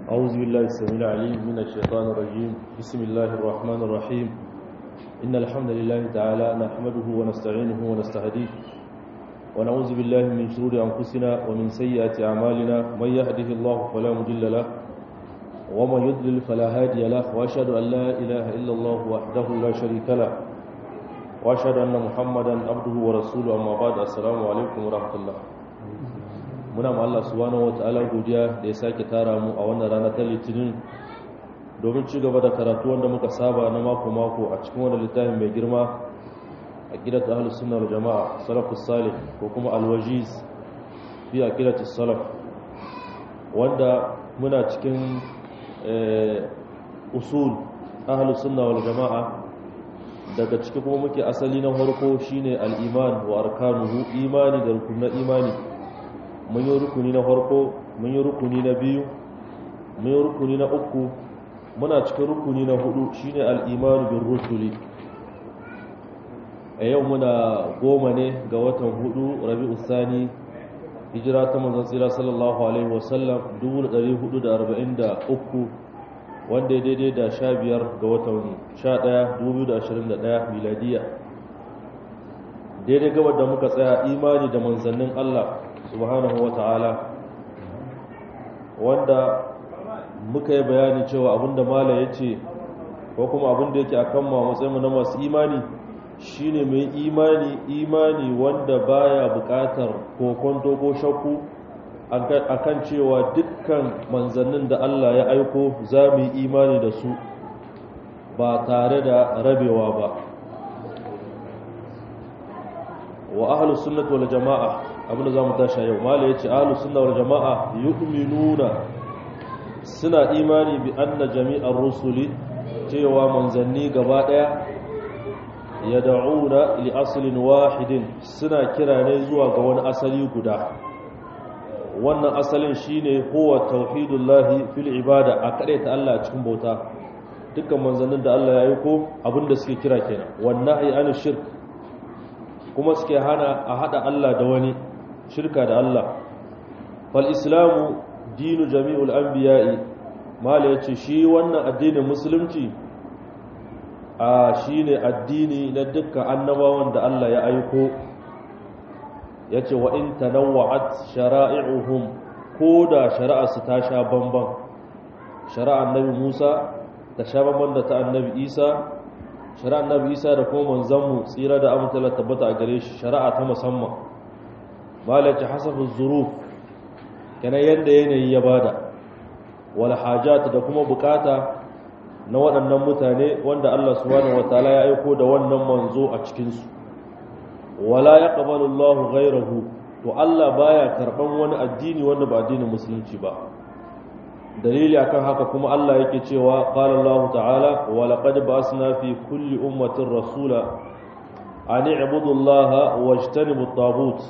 أعوذ بالله السميع العليم من الشيطان الرجيم بسم الله الرحمن الرحيم إن الحمد لله تعالى نحمده ونستعينه ونستهديه ونعوذ بالله من شرور أنفسنا ومن سيئات أعمالنا من يهده الله فلا مضل له ومن يضلل فلا هادي له وأشهد أن لا إله إلا الله وحده لا شريك له وأشهد أن محمدا عبده ورسوله أما بعد السلام عليكم ورحمة الله muna ma Allah subhanahu wataala godiya da ya sake tara mu a wannan rana ta litinin domin ci gaba da karatu wanda muka saba na mako mako a cikin wannan littafin mai girma a gidan ahlus sunna wal jamaa salafus salih ko kuma alwajiz fi aqidatus salaf wanda muna cikin usul ahlus sunna wal jamaa daga ciki kuma muke asali na farko shine al-iman wa arkanuhu imani da rukunin imani mun yi rukuni na farko mun yi rukuni na biyu mun yi rukuni na uku muna cikin rukuni na hudu shine al-imanu bin rusuli a yau muna goma ne ga watan hudu rabi'u sani hijira ta manzon tsira sallallahu alaihi wasallam 1443 wanda ya daidai da 15 ga watan 11 2021 miladiya daidai gabar da muka tsaya imani da manzannin Allah subhanahu wa ta'ala wanda muka yi bayani cewa abinda mala ya ce ko kuma abinda yake a kan matsayinmu na masu imani shine mai imani imani wanda baya bukatar kokonto ko shakku akan cewa dukkan manzannin da Allah ya aiko za mu yi imani da su ba tare da rabewa ba wa ahlus sunnati wal jama'a abinda za mu tashi yau mala ya ce ahlus sunna wal jama'a yu'minuna suna imani bi anna jami'ar rusuli cewa manzanni gaba daya yad'una li aslin wahidin suna kira ne zuwa ga wani asali guda wannan asalin shine huwa tauhidullahi fil ibada a kade ta Allah cikin bauta dukkan manzannin da Allah ya yi ko abinda suke kira kenan wannan ay an shirk kuma suke hana a hada Allah da wani shirka da Allah fal islamu dinu jami'ul anbiya'i mala yace shi wannan addinin musulunci a shine addini na dukkan annabawan da Allah ya aiko yace wa in tanawwa'at shara'i'uhum ko da shari'arsu ta sha bamban shari'ar annabi Musa ta sha bamban da ta annabi Isa shari'ar annabi Isa da kuma manzanmu tsira da amince tabbata a gare shi shari'a ta musamman malaci hasafin zuruf kana yadda yanayi ya bada wal hajat da kuma bukata na waɗannan mutane wanda Allah subhanahu wataala ya aiko da wannan manzo a cikin su wala yaqbalu Allah ghayrahu to Allah baya karban wani addini wanda ba addinin musulunci ba dalili akan haka kuma Allah yake cewa qala Allah ta'ala wa laqad ba'asna fi kulli ummatin rasula an i'budu Allah wajtanibu at-taghut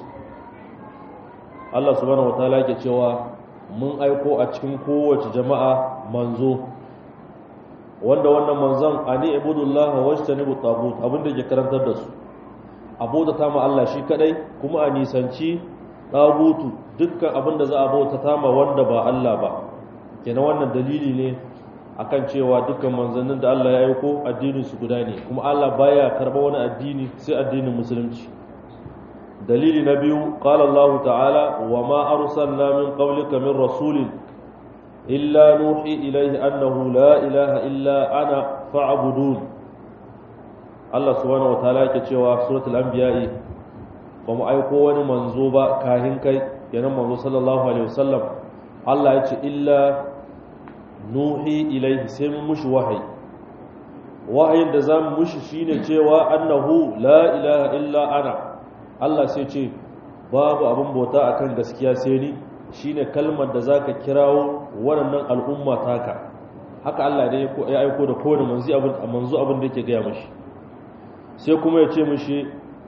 Allah subhanahu wataala yake cewa mun aiko a cikin kowace jama'a manzo wanda wannan manzon ani ibudullaha wajtanibu tagut abinda ke karantar da su abota ta ma Allah shi kadai kuma a nisanci tagutu dukkan abinda za a bauta ta ma wanda ba Allah ba kenan wannan dalili ne akan cewa dukkan manzannin da Allah ya aiko addinin su guda ne kuma Allah baya karba wani addini sai addinin musulunci dalili na biyu qala Allah ta'ala wa ma arsalna min qablika min rasulin illa nuhi ilayhi annahu la ilaha illa ana fa'budun Allah subhanahu wa ta'ala yake cewa suratul anbiya ba mu aiko wani manzo ba kahin kai yanan manzo sallallahu alaihi wasallam Allah ya ce illa nuhi ilayhi sai mun mushi wahayi wahayin da zamu mushi shine cewa annahu la ilaha illa ana Allah sai ce babu abin bauta akan gaskiya sai ni shine kalmar da zaka kirawo waɗannan al'umma taka haka Allah ne ya aiko da kowane manzo abin manzo abin da yake gaya mishi sai kuma ya ce mishi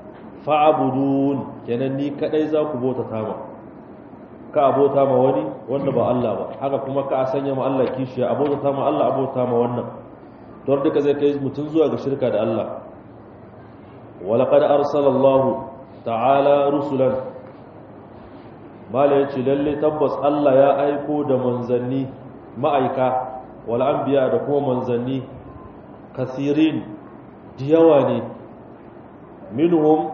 fa'budun kenan ni kadai za ku bauta ta ma ka abota ma wani wanda ba Allah ba haka kuma ka sanya ma Allah kishiya abota ta ma Allah abota ma wannan don duka zai kai mutun zuwa ga shirka da Allah walaqad arsalallahu ta'ala rusulan mala ya ce lalle tabbas Allah ya aiko da manzanni ma'aika wal anbiya da kuma manzanni kasirin diyawa ne minhum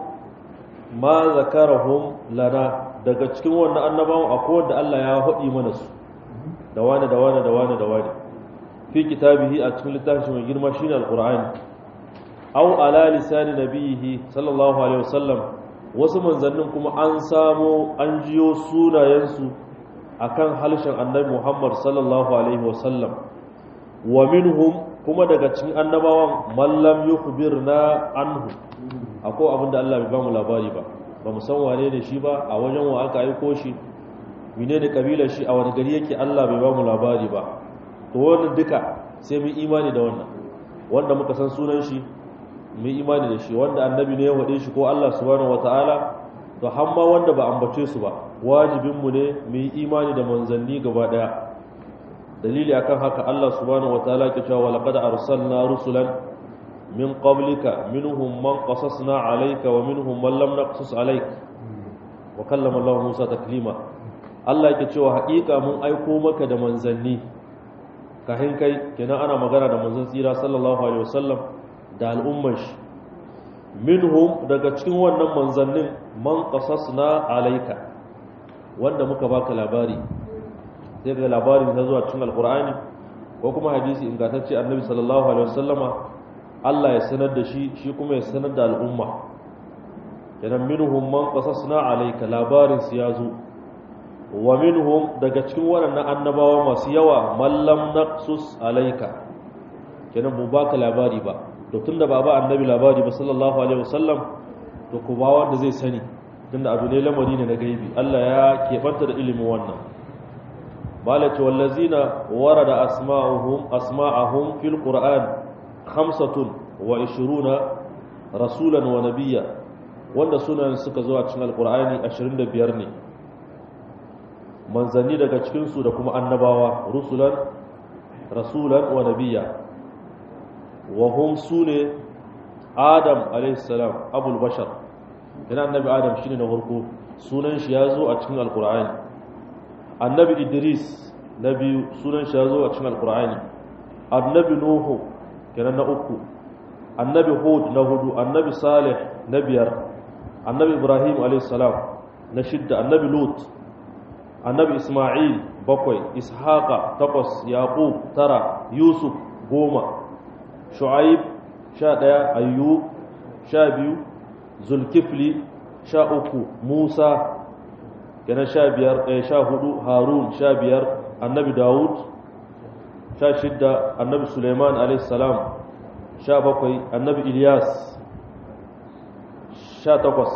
ma zakarahum lana daga cikin wannan annabawan akwai wanda Allah ya haɗi mana su da wani da wani da wani da wani fi kitabihi a cikin littafin mai girma shine alqur'ani aw ala lisani nabiyihi sallallahu alaihi wasallam wasu manzannin kuma an samo an jiyo sunayensu akan halshen annabi Muhammad sallallahu alaihi wasallam wa minhum kuma daga cikin annabawan mallam yukhbirna anhu akwai abinda Allah bai bamu labari ba ba mu san wane ne shi ba a wajen wa aka aiko shi menene kabilar shi a wani gari yake Allah bai bamu labari ba to wannan duka sai mu imani da wannan wanda muka san sunan shi mu imani da shi wanda annabi ne ya wade shi ko Allah subhanahu wataala to hamma wanda ba ambace su ba wajibin mu ne mu yi imani da manzanni gaba daya dalili akan haka Allah subhanahu wataala ke cewa laqad arsalna rusulan min qablika minhum man qasasna alayka wa minhum man lam naqsus alayk wa kallama Allah Musa taklima Allah yake cewa haƙiƙa mun aiko maka da manzanni kahin kai kenan ana magana da manzon tsira sallallahu alaihi wasallam da al'ummar shi minhum daga cikin wannan manzannin man qasasna alayka wanda muka baka labari sai ga labarin ta zuwa cikin alqur'ani ko kuma hadisi ingantacce annabi sallallahu alaihi wasallama Allah ya sanar da shi shi kuma ya sanar da al'umma kenan minhum man qasasna alayka labarin su ya zo wa minhum daga cikin waɗannan annabawa masu yawa mallam naqsus alayka kenan bu baka labari ba to tunda ba ba annabi labari ba sallallahu alaihi wasallam to ku ba wanda zai sani tunda abu ne lamari ne na gaibi Allah ya keɓanta da ilimin wannan malaka wallazina warada asma'uhum asma'ahum fil qur'an khamsatun wa ishiruna rasulan wa nabiyya wanda sunan suka zo a cikin alqur'ani 25 ne manzanni daga cikinsu da kuma annabawa rusulan rasulan wa nabiyya wa hum sune adam alaihissalam abul bashar yana annabi adam shine na farko sunan shi ya zo a cikin alqur'ani annabi idris na biyu sunan shi ya zo a cikin alqur'ani annabi nuhu kenan na uku annabi hud na hudu annabi salih na biyar annabi ibrahim alaihissalam na shidda annabi lut annabi isma'il bakwai ishaqa takwas yaqub tara yusuf goma shu'aib sha ɗaya ayyub sha biyu zulkifli sha uku musa kenan sha biyar ɗaya sha hudu harun sha biyar annabi dawud sha shidda annabi suleiman alaihissalam sha bakwai annabi ilyas sha takwas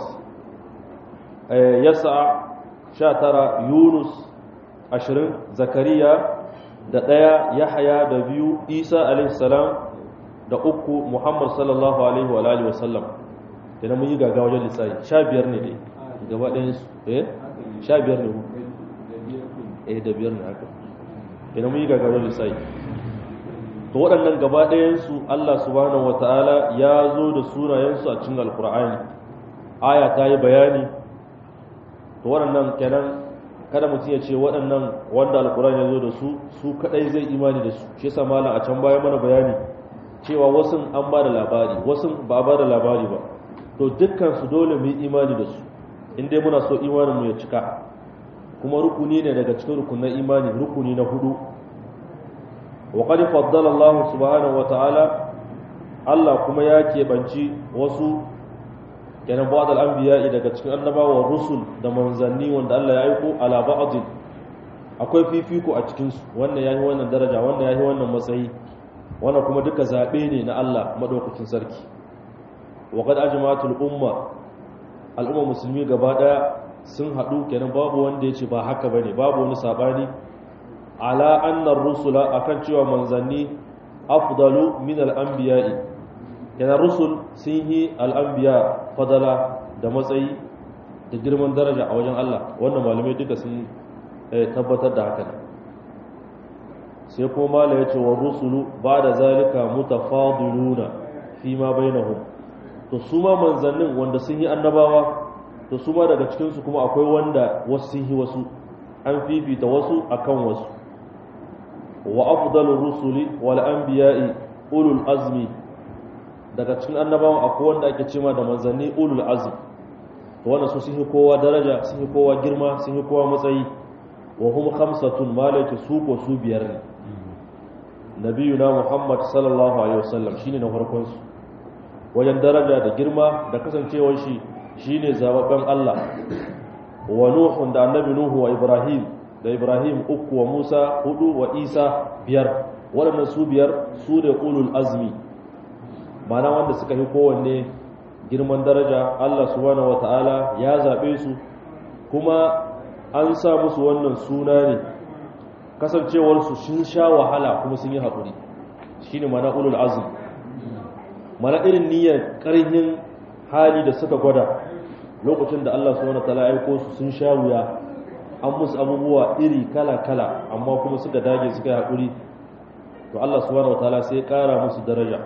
yasa sha tara yunus ashirin zakariya da ɗaya yahaya da biyu isa alaihissalam da uku muhammad sallallahu alaihi wa alihi wasallam idan mun yi gaga wajen lissafi sha biyar ne dai gaba ɗayan su eh sha biyar ne eh da biyar ne haka idan mun yi gaga wajen lissafi to waɗannan gaba ɗayan su Allah subhanahu wataala ya zo da sunayensu a cikin alkur'ani aya ta yi bayani to waɗannan kenan kada mutum ya ce waɗannan wanda alkur'ani ya zo da su su kadai zai imani da su shi yasa malam a can baya mana bayani cewa wasu an ba da labari wasu ba ba da labari ba to dukkan su dole mu yi imani da su in dai muna so imanin mu ya cika kuma rukuni ne daga cikin rukunin imani rukuni na hudu wa qad faddala Allah subhanahu wataala Allah kuma ya keɓanci wasu kenan ba'd al-anbiya daga cikin annabawa rusul da manzanni wanda Allah ya aiko ala ba'd akwai fifiko a cikin su wannan yayi wannan daraja wannan yayi wannan matsayi wannan kuma duka zabe ne na Allah madaukakin sarki wa qad ajma'atul umma al'umma musulmi gaba daya sun hadu kenan babu wanda yace ba haka bane babu wani sabani ala anna rusula akan cewa manzanni afdalu min al-anbiya'i kenan rusul sun yi al-anbiya fadala da matsayi da girman daraja a wajen Allah wannan malamai duka sun tabbatar da haka sai kuma mala ya ce wa rusulu ba da zalika mutafadiluna fi ma bainahum to su ma manzannin wanda sun yi annabawa to su ma daga cikinsu kuma akwai wanda wasu sun yi wasu an fifita wasu akan wasu wa afdalur rusuli wal anbiya'i ulul azmi daga cikin annabawan akwai wanda ake cewa da manzanni ulul azm to wannan su sun kowa daraja sun kowa girma sun kowa matsayi wa hum khamsatun malaka su ko su biyar ne nabiyuna muhammad sallallahu alaihi wasallam shine na farkon su wajen daraja da girma da kasancewar shi shine zababben Allah wa nuhun da annabi nuhu wa ibrahim da ibrahim uku wa musa hudu wa isa biyar waɗannan su biyar su da ulul azmi mana wanda suka yi kowanne girman daraja Allah subhanahu wata'ala ya zaɓe su kuma an sa musu wannan suna ne kasancewarsu sun sha wahala kuma sun yi haƙuri shi ne mana ulul azmi mana irin niyyar ƙarhin hali da suka gwada lokacin da Allah subhanahu wata'ala ya aiko su sun sha wuya an musu abubuwa iri kala-kala amma kuma suka dage suka yi haƙuri to Allah subhanahu wataala sai ƙara musu daraja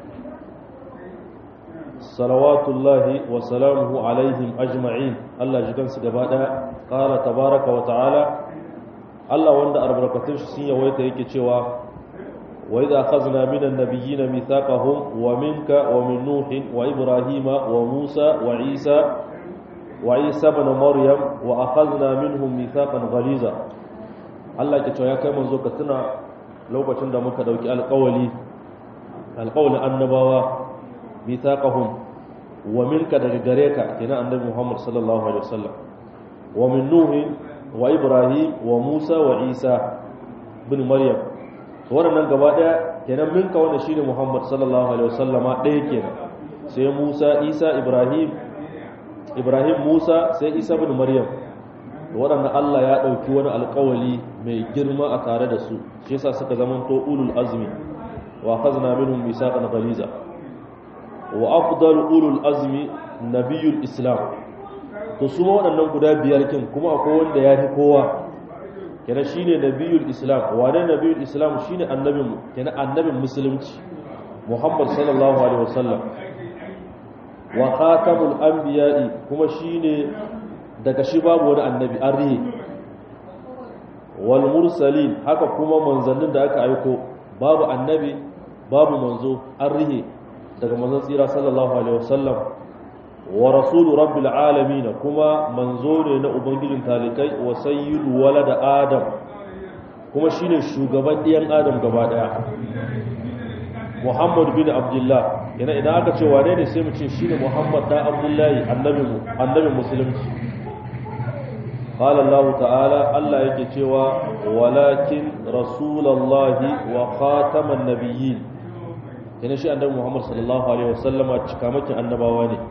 salawatullahi wa salamuhu alaihim ajma'in Allah ji kansu gaba ɗaya ƙara tabaraka wa ta'ala Allah wanda albarkatun shi sun yawaita yake cewa wa idza akhadna minan nabiyyina mithaqahum wa minka wa min nuhin wa ibrahima wa musa wa isa وعيسى بن مريم واخذنا منهم ميثاقا غليظا Allah ke cewa ya kai manzo ka tuna lokacin da muka dauki alƙawali alƙawalin annabawa mithaqahum wa minka daga gare ka kenan annabi Muhammad sallallahu alaihi wasallam wa min nuh wa ibrahim wa musa wa isa bin maryam to wannan gaba daya kenan minka wanda shine Muhammad sallallahu alaihi wasallama ɗaya kenan sai musa isa ibrahim ibrahim musa sai isa bin maryam waɗanda allah ya ɗauki wani alkawali mai girma a tare da su shi yasa suka zamanto ulul azmi wa khazna minhum misaqan ghaliza wa afdal ulul azmi nabiyul islam to su ma waɗannan guda biyar kin kuma akwai wanda ya fi kowa kenan shine nabiyul islam wane nabiyul islam shine annabin kenan annabin musulunci muhammad sallallahu alaihi wasallam wa khatamul anbiya'i kuma shine daga shi babu wani annabi an rihe wal mursalin haka kuma manzannin da aka aiko babu annabi babu manzo an rihe daga manzon tsira sallallahu alaihi wasallam wa rasulu rabbil alamin kuma manzo ne na ubangijin talikai wa sayyidu walada adam kuma shine shugaban diyan adam gaba daya Muhammad bin Abdullah yana idan aka ce wane ne sai mu ce shine Muhammad da Abdullahi annabi mu annabi musulunci qala Allah ta'ala Allah yake cewa walakin rasulullahi wa khataman nabiyyin yana shi annabi Muhammad sallallahu alaihi wasallama cikamakin annabawa ne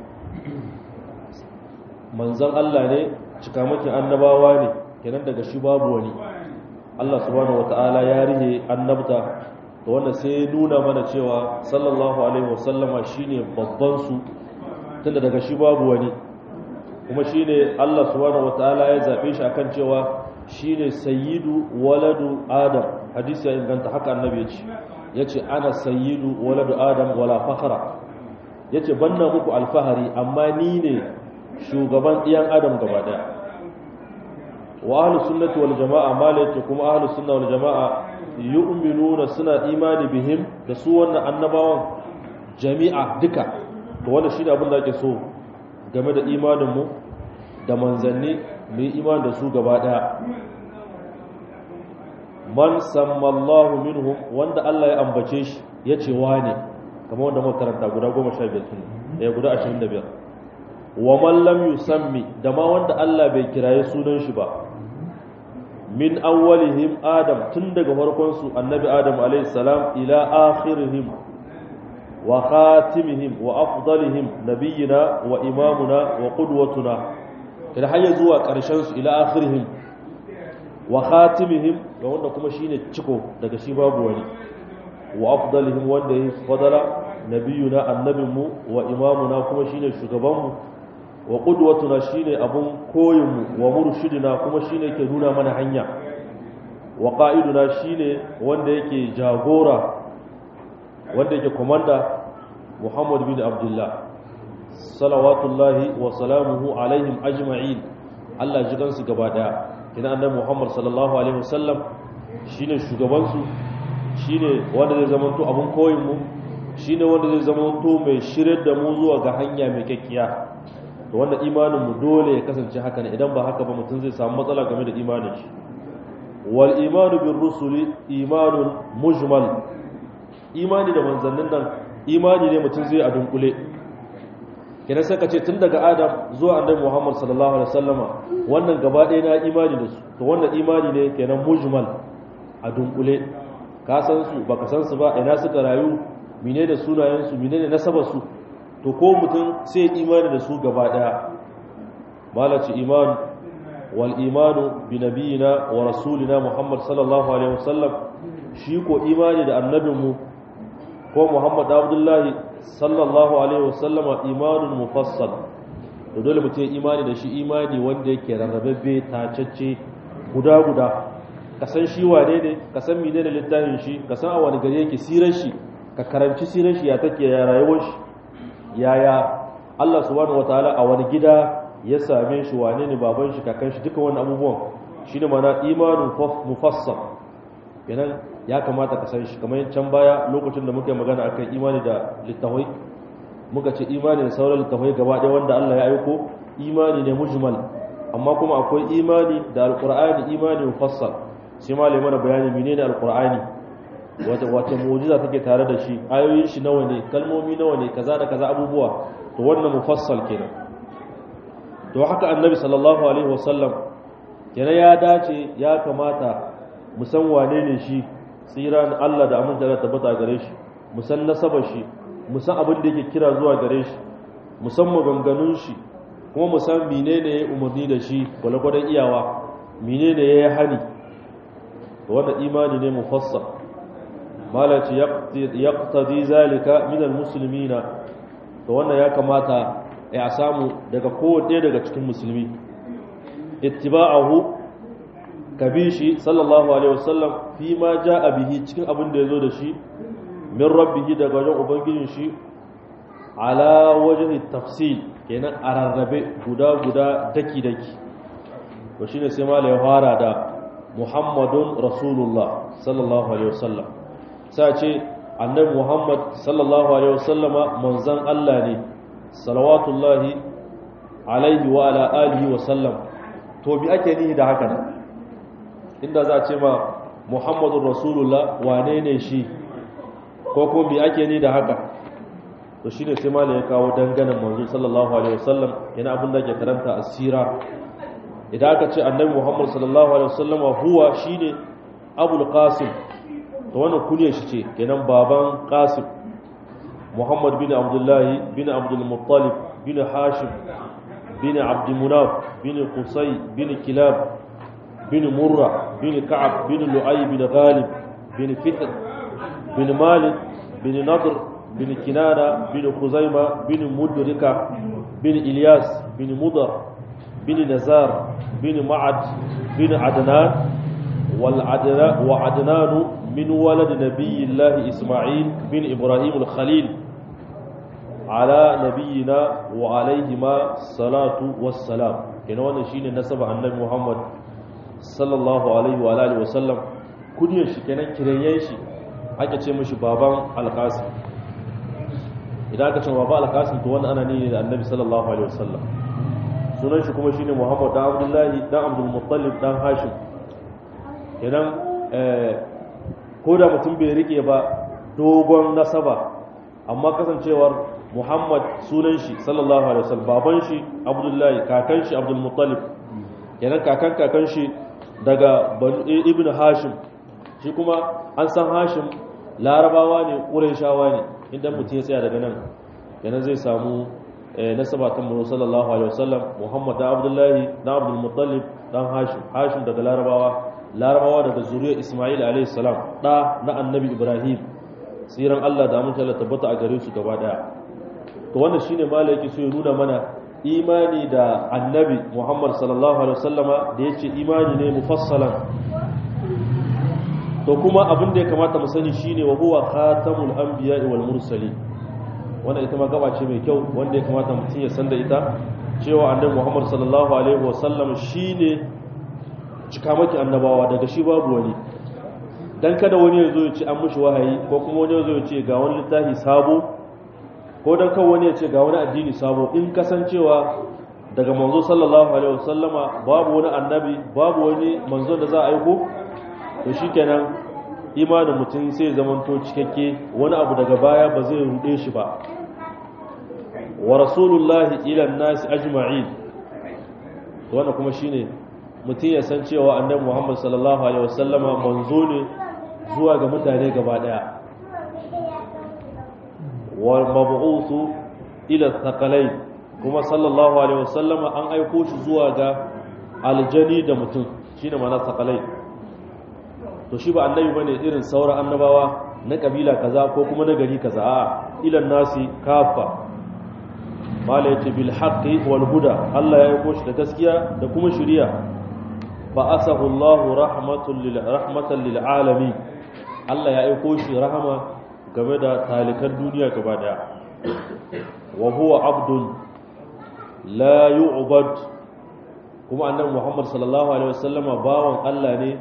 manzon Allah ne cikamakin annabawa ne kenan daga shi babu wani Allah subhanahu wataala ya rihe annabta to wanda sai nuna mana cewa sallallahu alaihi wasallama shine babban su tunda daga shi babu wani kuma shine Allah subhanahu wataala ya zabe shi akan cewa shine sayyidu waladu adam hadisi ya inganta haka annabi ya ce yace ana sayyidu waladu adam wala fakhra yace banna muku alfahari amma ni ne shugaban ɗiyan adam gaba daya wa ahlus sunnati wal jamaa malaka kuma ahlus sunna wal jamaa yu'minuna suna imani bihim da su wannan annabawan jami'a duka to wannan shine abin da ake so game da imanin mu da manzanni mu yi imani da su gaba daya man sammallahu minhum wanda Allah ya ambace shi ya ce wane kamar wanda muka karanta guda 15 sun ya guda 25 wa man lam yusammi da ma wanda Allah bai kiraye sunan shi ba min awwalihim adam tun daga farkon su annabi adam alayhi salam ila akhirihim wa khatimihim wa afdalihim nabiyina wa imamuna wa qudwatuna kada har zuwa karshen su ila akhirihim wa khatimihim da wanda kuma shine ciko daga shi babu wani wa afdalihim wanda yayi fadala nabiyuna annabinmu wa imamuna kuma shine shugabanmu wa qudwatuna shine abun koyinmu wa murshidina kuma shine yake nuna mana hanya wa qa'iduna shine wanda yake jagora wanda yake komanda Muhammad bin Abdullah salawatullahi wa salamuhu alaihim ajma'in Allah ji kansu gaba daya kina annabi Muhammad sallallahu alaihi wasallam shine shugabansu shine wanda zai zama to abun koyin mu shine wanda zai zama to mai shiryar da mu zuwa ga hanya mai kakkiya to wanda imanin mu dole ya kasance haka ne idan ba haka ba mutum zai samu matsala game da imanin shi wal imanu bir rusuli imanun mujmal imani da manzannin nan imani ne mutum zai a dunkule kenan sai ka ce tun daga adam zuwa annabi muhammad sallallahu alaihi wasallama wannan gaba ɗaya na imani da su to wannan imani ne kenan mujmal a dunkule ka san su baka san su ba ina suka rayu mine da sunayen su mine da nasabar su to ko mutum sai imani da su gaba ɗaya malaci iman wal imanu bi nabiyina wa rasulina muhammad sallallahu alaihi wasallam shi ko imani da annabinmu ko muhammad abdullahi sallallahu alaihi wasallama imanun mufassal to dole mutum imani da shi imani wanda yake rarrababbe tacacce guda guda ka san shi wane ne ka san mene ne littafin shi ka san a wani gari yake sirar shi ka karanci sirar shi ya take ya rayuwar shi yaya Allah subhanahu wataala a wani gida ya same shi wane ne baban shi kakan shi duka wannan abubuwan shine mana imanun mufassal kenan ya kamata ka san shi kamar can baya lokacin da muka yi magana akan imani da littafai muka ce imani da sauran littafai gaba ɗaya wanda Allah ya aiko imani ne mujmal amma kuma akwai imani da alqur'ani imani mufassal sai malai mana bayani menene alqur'ani wata wata mu'jiza take tare da shi ayoyin shi nawa ne kalmomi nawa ne kaza da kaza abubuwa to wannan mufassal kenan to haka annabi sallallahu alaihi wasallam kenan ya dace ya kamata mu san wane ne shi tsiran Allah da aminta da tabbata gare shi mu san nasabar shi mu san abin da yake kira zuwa gare shi mu san maganganun shi kuma mu san menene ya umarni da shi gwalgwadon iyawa menene ya yi hani to wannan imani ne mufassal malaci yaqtadi zalika min almuslimina to wannan ya kamata ya samu daga kowanne daga cikin musulmi ittiba'ahu kabishi sallallahu alaihi wasallam fi ma ja'a bihi cikin abin da yazo da shi min rabbihi daga wajen ubangijin shi ala wajhi tafsil kenan a rarrabe guda guda daki daki to shine sai mala ya fara da muhammadun rasulullah sallallahu alaihi wasallam sai ce annabi muhammad sallallahu alaihi wasallama manzon Allah ne salawatullahi alaihi wa ala alihi wa sallam to bi ake nihi da haka inda za a ce ma muhammadun rasulullah wane ne shi ko ko bi ake ni da haka to shine sai malai ya kawo danganan manzo sallallahu alaihi wasallam yana abin da ke karanta asira idan aka ce annabi muhammad sallallahu alaihi wasallam huwa shine abul qasim to wannan kunya shi ce kenan baban qasim muhammad bin abdullahi bin abdul muttalib bin hashim bin abd munaf bin qusay bin kilab bin murra bin ka'ab bin lu'ay bin ghalib bin fihr bin malik bin nadr bin kinana bin khuzaima bin mudrika bin ilyas bin mudar bin nazar bin ma'ad bin adnan wal adna wa adnan min walad nabiyillah isma'il bin ibrahim al khalil ala nabiyina wa alaihima salatu wassalam kenan wannan shine nasaba annabi muhammad sallallahu alaihi wa alihi wasallam kuniyar shi kenan kireyen shi ake ce mishi baban alqasim idan aka ce baban alqasim to wannan ana ne da annabi sallallahu alaihi wasallam sunan shi kuma shine muhammad dan abdullahi dan abdul muttalib dan hashim kenan ko da mutum bai rike ba dogon nasaba amma kasancewar muhammad sunan shi sallallahu alaihi wasallam baban shi abdullahi kakan shi abdul muttalib kenan kakan kakan shi daga ibn hashim shi kuma an san hashim larabawa ne ƙurayshawa ne idan mutum ya tsaya daga nan kenan zai samu nasaba ta mu sallallahu alaihi wasallam muhammad da abdullahi da abdul muttalib dan hashim hashim daga larabawa larabawa daga zuriyar isma'il alaihi salam da na annabi ibrahim tsiran Allah da amince Allah tabbata a gare su gaba daya to wannan shine malai yake so ya nuna mana imani da annabi Muhammad sallallahu alaihi wasallama da yace imani ne mufassalan to kuma abin da ya kamata mu sani shine wa huwa khatamul anbiya'i wal mursalin wannan ita ma gaba ce mai kyau wanda ya kamata mutum ya san da ita cewa annabi Muhammad sallallahu alaihi wasallam shine cikamaki annabawa daga shi babu wani dan kada wani ya zo ya ce an mushi wahayi ko kuma wani ya zo ya ce ga wani littafi sabo ko dan kan wani ya ce ga wani addini sabo in kasancewa daga manzo sallallahu alaihi wasallama babu wani annabi babu wani manzo da za a aiko to shikenan imanin mutum sai zamanto cikakke wani abu daga baya ba zai rude shi ba wa rasulullahi ila nasi ajma'in to wannan kuma shine mutum ya san cewa annabi Muhammad sallallahu alaihi wasallama manzo ne zuwa ga mutane gaba daya wal mab'uthu ila thaqalain kuma sallallahu alaihi wasallama an aiko shi zuwa ga aljani da mutum shine ma'ana thaqalain to shi ba annabi bane irin sauran annabawa na kabila kaza ko kuma na gari kaza a ilan nasi kafa mala yace bil haqqi wal huda Allah ya aiko shi da gaskiya da kuma shari'a fa asahu Allah rahmatan lil rahmatan lil alamin Allah ya aiko shi rahama game da talikan duniya gaba daya wa huwa abdun la yu'bad kuma annabi Muhammad sallallahu alaihi wasallama bawan Allah ne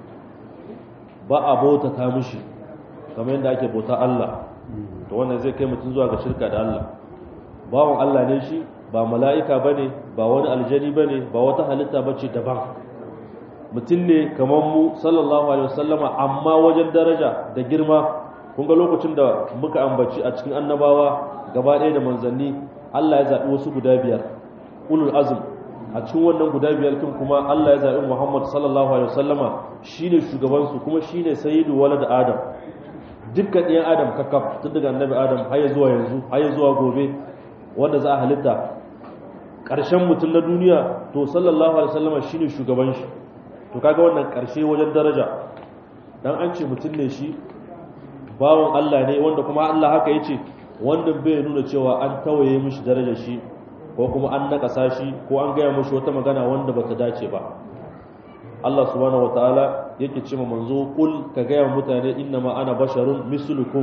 ba a bauta ta mishi kamar yadda ake bauta Allah to wannan zai kai mutum zuwa ga shirka da Allah bawan Allah ne shi ba mala'ika bane ba wani aljani bane ba wata halitta bace daban mutum ne kamar mu sallallahu alaihi wasallama amma wajen daraja da girma kun ga lokacin da muka ambaci a cikin annabawa gaba ɗaya da manzanni Allah ya zaɓi wasu guda biyar ulul azm a cikin wannan guda biyar kin kuma Allah ya zaɓi Muhammad sallallahu alaihi wasallama shine shugaban su kuma shine sayyidu walad adam dukkan ɗiyan adam kakaf tun daga annabi adam har zuwa yanzu har zuwa gobe wanda za a halitta ƙarshen mutum na duniya to sallallahu alaihi wasallama shine shugaban shi to kaga wannan ƙarshe wajen daraja dan an ce mutum ne shi bawon Allah ne wanda kuma Allah haka yace wanda bai nuna cewa an tawaye mishi darajar shi ko kuma an nakasa shi ko an gaya mishi wata magana wanda bata dace ba Allah subhanahu wataala yake cewa manzo kul ka gaya mutane inna ma ana basharun mislukum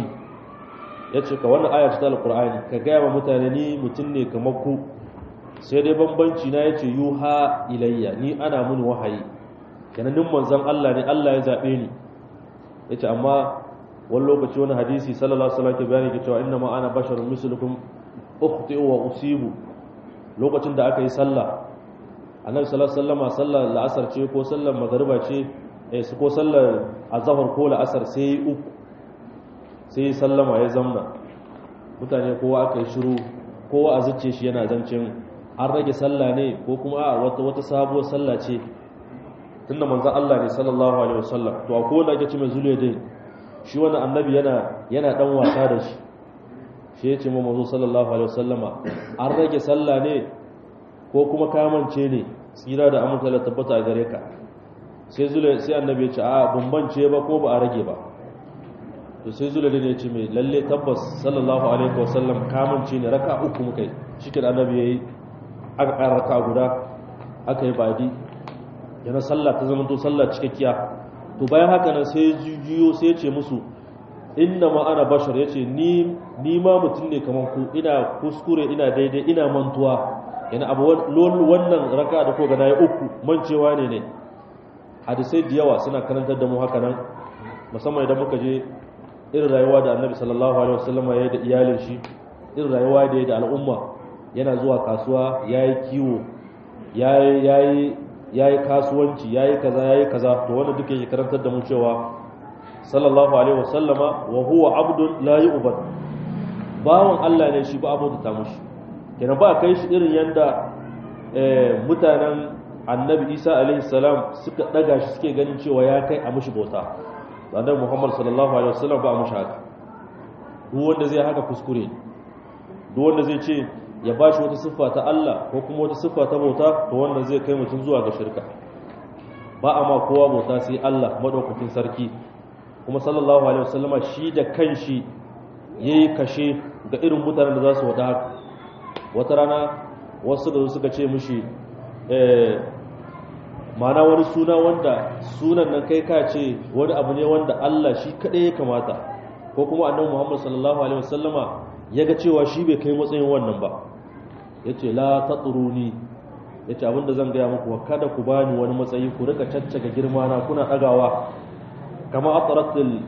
yace ka wannan aya ta alqur'ani ka gaya wa mutane ni mutum ne kamar ku sai dai bambanci na yace yuha ilayya ni ana mun wahayi kenan din manzon Allah ne Allah ya zabe ni yace amma wani lokaci wani hadisi sallallahu alaihi wasallam ke bayani ke cewa inna ma ana basharun mislukum ukhti'u wa usibu lokacin da aka yi sallah annabi sallallahu alaihi wasallam sallar la'asar ce ko sallar magariba ce eh ko sallar azhar ko la'asar sai uku sai sallama ya zamna mutane kowa aka yi shiru kowa a zuce shi yana zancin an rage sallah ne ko kuma a wata wata sabuwar sallah ce tunda manzon Allah ne sallallahu alaihi wasallam to akwai wanda ake ce mai zuliyadin shi wannan annabi yana yana dan wasa da shi shi ya ce ma mazo sallallahu alaihi wasallama an rage sallah ne ko kuma kamance ne tsira da amince da tabbata a gare ka sai zule sai annabi ya ce a bambance ba ko ba a rage ba to sai zule ne ya ce mai lalle tabbas sallallahu alaihi wasallam kamance ne raka uku muka yi shikin annabi yayi aka ƙara raka guda aka yi badi yana sallah ta zama to sallah cikakkiya to bayan haka nan sai juyo sai ce musu inna ma ana bashar yace ni ni ma mutum ne kaman ku ina kuskure ina daidai ina mantuwa yana abu wannan raka da ko ga nayi uku mancewa ne ne hadisai da yawa suna karantar da mu haka nan musamman idan muka je irin rayuwa da annabi sallallahu alaihi wasallam ya yi da iyalin shi irin rayuwa da ya da al'umma yana zuwa kasuwa yayi kiwo yayi yayi yayi kasuwanci yayi kaza yayi kaza to wanda duke yake karantar da mu cewa sallallahu alaihi wasallama wa huwa abdun la yu'bad bawon Allah ne shi ba abu da ta mushi kenan ba kai shi irin yanda mutanen annabi Isa alaihi salam suka daga shi suke ganin cewa ya kai a mushi bauta annabi Muhammad sallallahu alaihi wasallam ba a mushi haka duk wanda zai haka kuskure duk wanda zai ce ya bashi wata siffa ta Allah ko kuma wata siffa ta bauta to wannan zai kai mutum zuwa ga shirka ba a ma kowa bauta sai Allah madaukakin sarki kuma sallallahu alaihi wasallama shi da kanshi yayi kashe ga irin mutanen da za su wada haka wata rana wasu da suka ce mishi eh mana wani suna wanda sunan nan kai ka ce wani abu ne wanda Allah shi kadai ya kamata ko kuma annabi Muhammad sallallahu alaihi wasallama ya ga cewa shi bai kai matsayin wannan ba yace la tatruni yace abinda zan gaya muku kada ku bani wani matsayi ku rika caccaga girma na kuna dagawa kama ataratul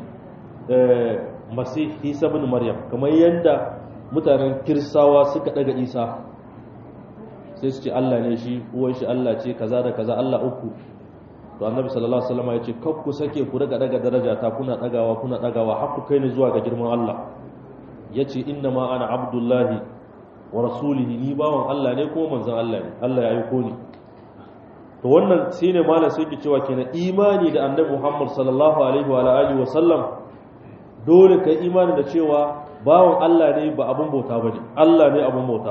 masih isa ibn maryam kamar yanda mutanen kirsawa suka daga isa sai su ce Allah ne shi uwan shi Allah ce kaza da kaza Allah uku to annabi sallallahu alaihi wasallam ya ce kar ku sake ku daga daga daraja ta kuna dagawa kuna dagawa har ku kai ni zuwa ga girman Allah yace inna ma ana abdullahi wa rasulihi ni bawan Allah ne ko manzon Allah ne Allah ya aiko ni to wannan shine malam sai ke cewa kenan imani da annabi Muhammad sallallahu alaihi wa alihi wa sallam dole kai imani da cewa bawan Allah ne ba abun bauta bane Allah ne abun bauta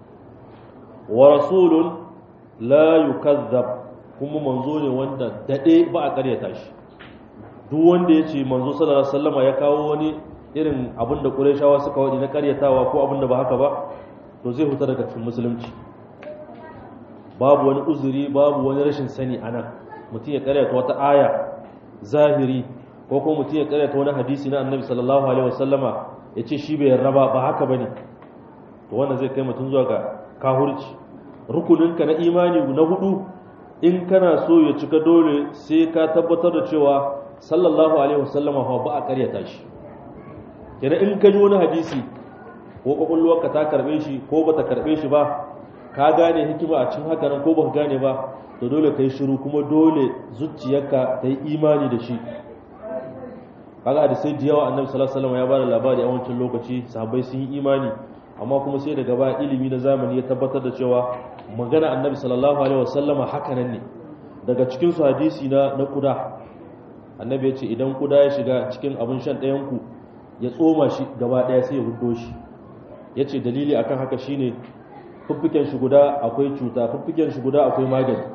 wa rasulun la yukazzab kuma manzo ne wanda dade ba a karyata shi duk wanda yace manzo sallallahu alaihi wasallama ya kawo wani irin abin da Qurayshawa suka wadi na karyatawa ko abin da ba haka ba to zai huta daga cikin musulunci babu wani uzuri babu wani rashin sani anan mutum ya karyata wata aya zahiri ko kuma mutum ya karyata wani hadisi na Annabi sallallahu alaihi wasallama yace shi bai yarda ba ba haka bane to wannan zai kai mutum zuwa ga kahurci rukuninka na imani na hudu in kana so ya cika dole sai ka tabbatar da cewa sallallahu alaihi wasallama fa ba a karyata shi kenan in ka ji wani hadisi ko kwakwalwarka ta karbe shi ko bata karbe shi ba ka gane hikima a cikin haka nan ko baka gane ba to dole kai shiru kuma dole zuciyarka ta yi imani da shi kaga da sai da yawa annabi sallallahu alaihi wasallam ya bada labari a wancan lokaci sahabbai sun yi imani amma kuma sai daga baya ilimi na zamani ya tabbatar da cewa magana annabi sallallahu alaihi wasallam haka nan ne daga cikin su hadisi na na kuda annabi ya ce idan kuda ya shiga cikin abin shan ɗayan ku ya tsoma shi gaba ɗaya sai ya hudo shi ya ce dalili akan haka shine fuffiken shi guda akwai cuta fuffiken shi guda akwai magani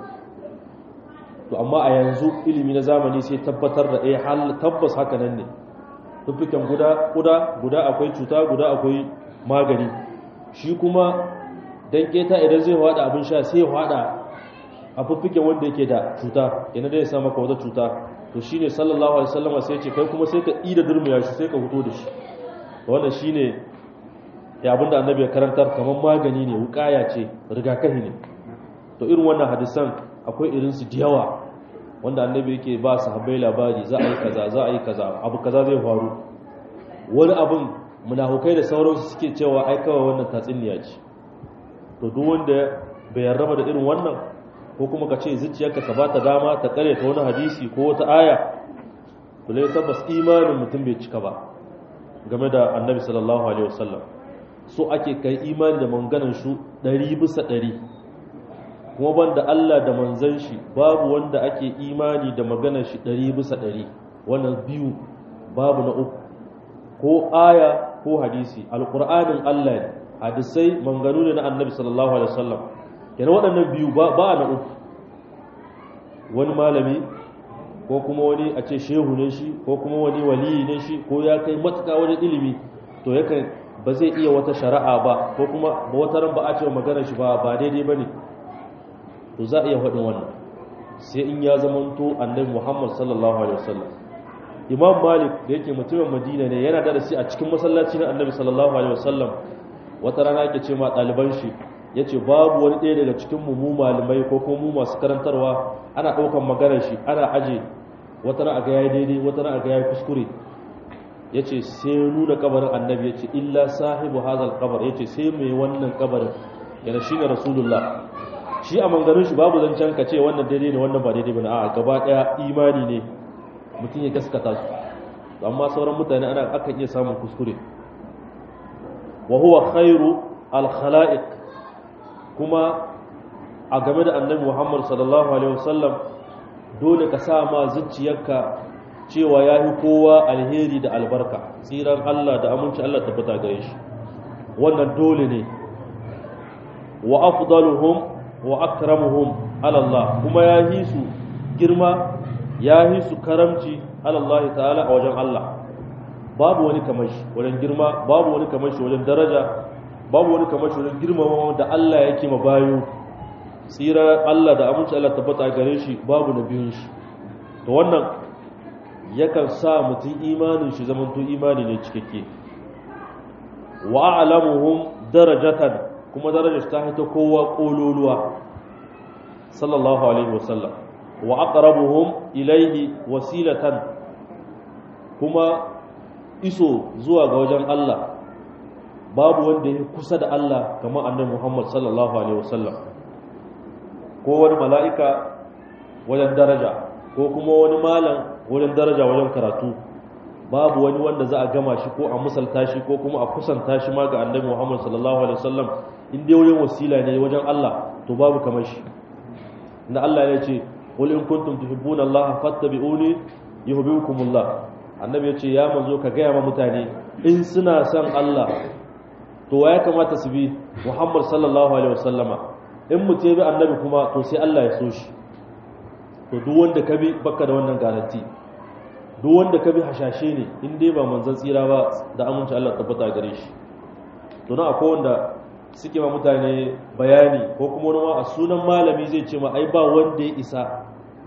to amma a yanzu ilimi na zamani sai tabbatar da eh hal tabbas haka nan ne fuffiken guda guda guda akwai cuta guda akwai magani shi kuma dan keta idan zai hada abin sha sai ya hada a fuffiken wanda yake da cuta yana dai ya sa maka wata cuta to shine sallallahu alaihi wasallam sai ya ce kai kuma sai ka ida durmiya shi sai ka fito da shi wannan shine ya abinda annabi ya karantar kamar magani ne wukaya ce rigakafi ne to irin wannan hadisan akwai irin su yawa wanda annabi yake ba sahabbai labari za a yi kaza za a yi kaza abu kaza zai faru wani abin munafukai da sauransu suke cewa ai kawai wannan tatsuniya ce to duk wanda bai yarraba da irin wannan ko kuma ka ce zuciyarka ka bata dama ta kare ta wani hadisi ko wata aya to lai tabbas imanin mutum bai cika ba game da annabi sallallahu alaihi wasallam so ake kai imani da manganan shu ɗari bisa ɗari kuma banda Allah da manzan shi babu wanda ake imani da maganar shi ɗari bisa ɗari wannan biyu babu na uku ko aya ko hadisi alƙur'anin Allah ne hadisai manganu ne na annabi sallallahu alaihi wasallam yana waɗannan biyu ba na uku wani malami ko kuma wani a ce shehu ne shi ko kuma wani waliyi ne shi ko ya kai matuƙa wajen ilimi to yakan ba zai iya wata shari'a ba ko kuma ba wata ran ba a ce maganar shi ba ba daidai ba ne to za a iya faɗin wannan sai in ya zamanto annabi muhammad sallallahu alaihi wasallam imam malik da yake mutumin madina ne yana darasi a cikin masallaci na annabi sallallahu alaihi wasallam wata rana yake ce ma ɗaliban shi ya ce babu wani ɗaya daga cikin mu malamai ko kuma mu masu karantarwa ana ɗaukan maganar shi ana aje wata ran a ga yayi daidai wata ran a ga yayi kuskure ya ce sai nuna kabarin annabi ya ce illa sahibu hazal kabar ya ce sai mai wannan kabarin yana shi ne rasulullah shi a manganin shi babu zancen ka ce wannan daidai ne wannan ba daidai ba na a gaba daya imani ne mutum ya gaskata su amma sauran mutane ana akan iya samun kuskure wa huwa khairu al khalaiq kuma a game da annabi muhammad sallallahu alaihi wasallam dole ka sa ma zuciyarka cewa ya fi kowa alheri da albarka tsiran Allah da aminci Allah tabbata gare shi wannan dole ne wa afdaluhum wa akramuhum ala Allah kuma ya yi su girma ya yi su karamci ala Allah ta'ala a wajen Allah babu wani kamar shi wajen girma babu wani kamar shi wajen daraja babu wani kamar shi wajen girmama da Allah yake ma bayo tsira Allah da aminci Allah tabbata gare shi babu na biyun shi to wannan yakan sa mutum imanin shi zamanto imani ne cikakke wa a'lamuhum darajatan kuma darajar ta hita kowa kololuwa sallallahu alaihi wasallam wa aqrabuhum ilayhi wasilatan kuma iso zuwa ga wajen Allah babu wanda ya kusa da Allah kamar annabi Muhammad sallallahu alaihi wasallam ko wani mala'ika wajen daraja ko kuma wani malam wajen daraja wajen karatu babu wani wanda za a gama shi ko a musalta shi ko kuma a kusanta shi ma ga annabi Muhammad sallallahu alaihi wasallam in dai wajen wasila ne wajen Allah to babu kamar shi inda Allah ya ce qul in kuntum tuhibbuna Allah fattabi'uni yuhibbukumullah annabi ya ce ya manzo ka gaya ma mutane in suna son Allah to wa ya kamata su bi Muhammad sallallahu alaihi wasallama in mutum bi annabi kuma to sai Allah ya so shi to duk wanda ka bi baka da wannan garanti duk wanda ka bi hashashe ne in dai ba manzon tsira ba da aminci Allah tabbata gare shi to na akwai wanda suke ma mutane bayani ko kuma wani ma a sunan malami zai ce ma ai ba wanda ya isa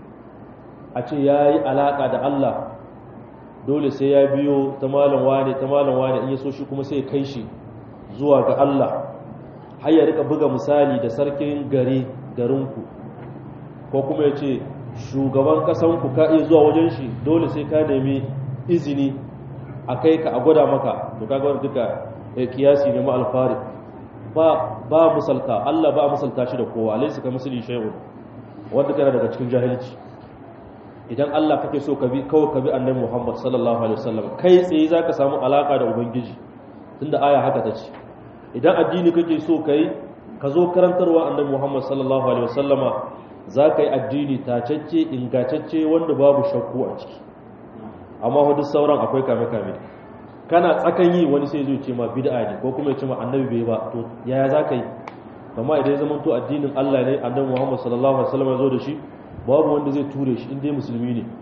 a ce yayi alaka da Allah dole sai ya biyo ta malam wane ta malam wane in ya so shi kuma sai ya kai shi zuwa ga Allah har ya rika buga misali da sarkin gari garinku ko kuma ya ce shugaban kasanku ka iya zuwa wajen shi dole sai ka nemi izini a kai ka a gwada maka to kaga wani duka kiyasi ne ma alfari ba ba musalta Allah ba musalta shi da kowa laysa ka misli shay'un wanda kana daga cikin jahilci idan Allah kake so ka bi kawai ka bi annabi Muhammad sallallahu alaihi wasallam kai tsaye zaka samu alaka da ubangiji tunda aya haka ta ce idan addini kake so kai ka zo karantarwa annabi Muhammad sallallahu alaihi wasallama za ka yi addini tacacce ingantacce wanda babu shakku a ciki amma hudu sauran akwai kame-kame kana tsakan yi wani sai zai ce ma bid'a ne ko kuma ya ce ma annabi bai ba to yaya za ka yi amma idan ya zama to addinin Allah ne annabi Muhammad sallallahu alaihi wasallam ya zo da shi babu wanda zai ture shi inda musulmi ne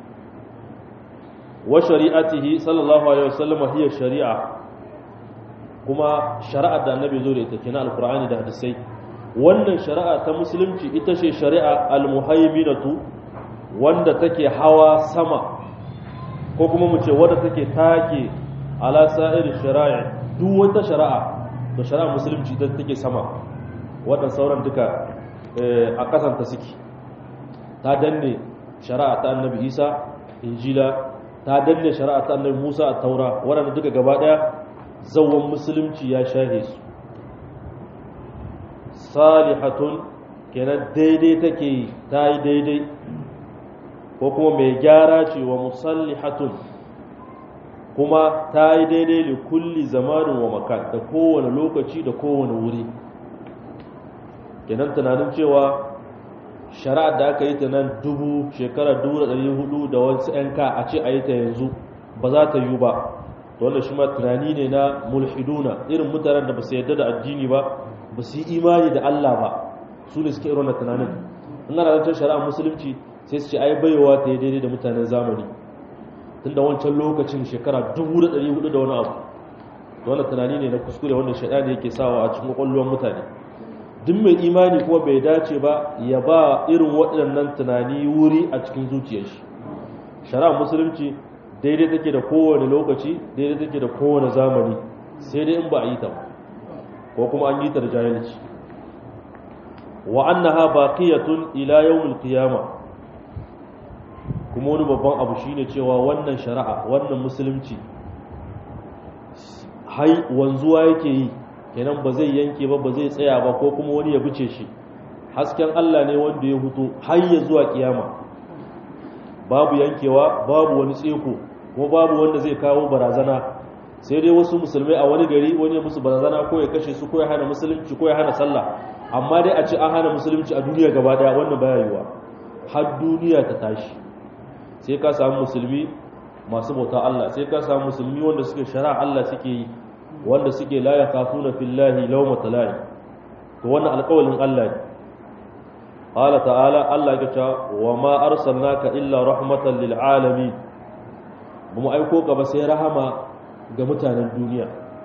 wa shari'atihi sallallahu alaihi wasallam hiya shari'a kuma shari'ar da annabi zo da ita kenan alqur'ani da hadisai wannan shari'a ta musulunci ita ce shari'a almuhaiminatu wanda take hawa sama ko kuma mu ce wadda take take ala sa'ir shari'a duk wata shari'a da shari'a musulunci ita take sama waɗannan sauran duka a kasanta suke ta danne shari'a ta annabi isa injila ta danne shari'a ta annabi musa a taura waɗanda duka gaba ɗaya zawon musulunci ya shahe su salihatun kenan daidai take yi ta yi daidai ko kuma mai gyara ce wa musallihatun kuma ta yi daidai da kulli zamanin wa makan da kowane lokaci da kowane wuri kenan tunanin cewa shari'ar da aka yi ta nan dubu shekarar dubu da ɗari hudu da wasu 'yan ka a ce a yi ta yanzu ba za ta yi ba to wanda shi ma tunani ne na mulhiduna irin mutanen da ba su yarda da addini ba ba su yi imani da Allah ba su ne suke irin na tunanin in ana zancen shari'a musulunci sai su ce ai baiwa ta yi daidai da mutanen zamani tun da wancan lokacin shekara dubu da ɗari hudu da wani abu da wani tunani ne na kuskure wanda shaɗani yake sawa a cikin ƙwaƙwalwar mutane duk mai imani kuma bai dace ba ya ba irin waɗannan tunani wuri a cikin zuciyar shi shari'a musulunci daidai take da kowane lokaci daidai take da kowane zamani sai dai in ba a yi ta ba ko kuma an yi ta da jahilci wa annaha baqiyatun ila yawmil qiyama kuma wani babban abu shine cewa wannan shari'a wannan musulunci hai wanzuwa yake yi kenan ba zai yanke ba ba zai tsaya ba ko kuma wani ya bice shi hasken Allah ne wanda ya huto har ya zuwa kiyama babu yankewa babu wani tseko kuma babu wanda zai kawo barazana sai dai wasu musulmai a wani gari wani ya musu barazana ko ya kashe su ko ya hana musulunci ko ya hana sallah amma dai a ce an hana musulunci a duniya gaba daya wannan baya yiwa har duniya ta tashi sai ka samu musulmi masu bauta Allah sai ka samu musulmi wanda suke shari'a Allah suke yi wanda suke la yakhafuna fillahi lawmata lahi to wannan alƙawalin Allah ne qala ta'ala Allah ya ce wa ma arsalnaka illa rahmatan lil alamin bamu aiko ka ba sai rahama ga mutanen duniya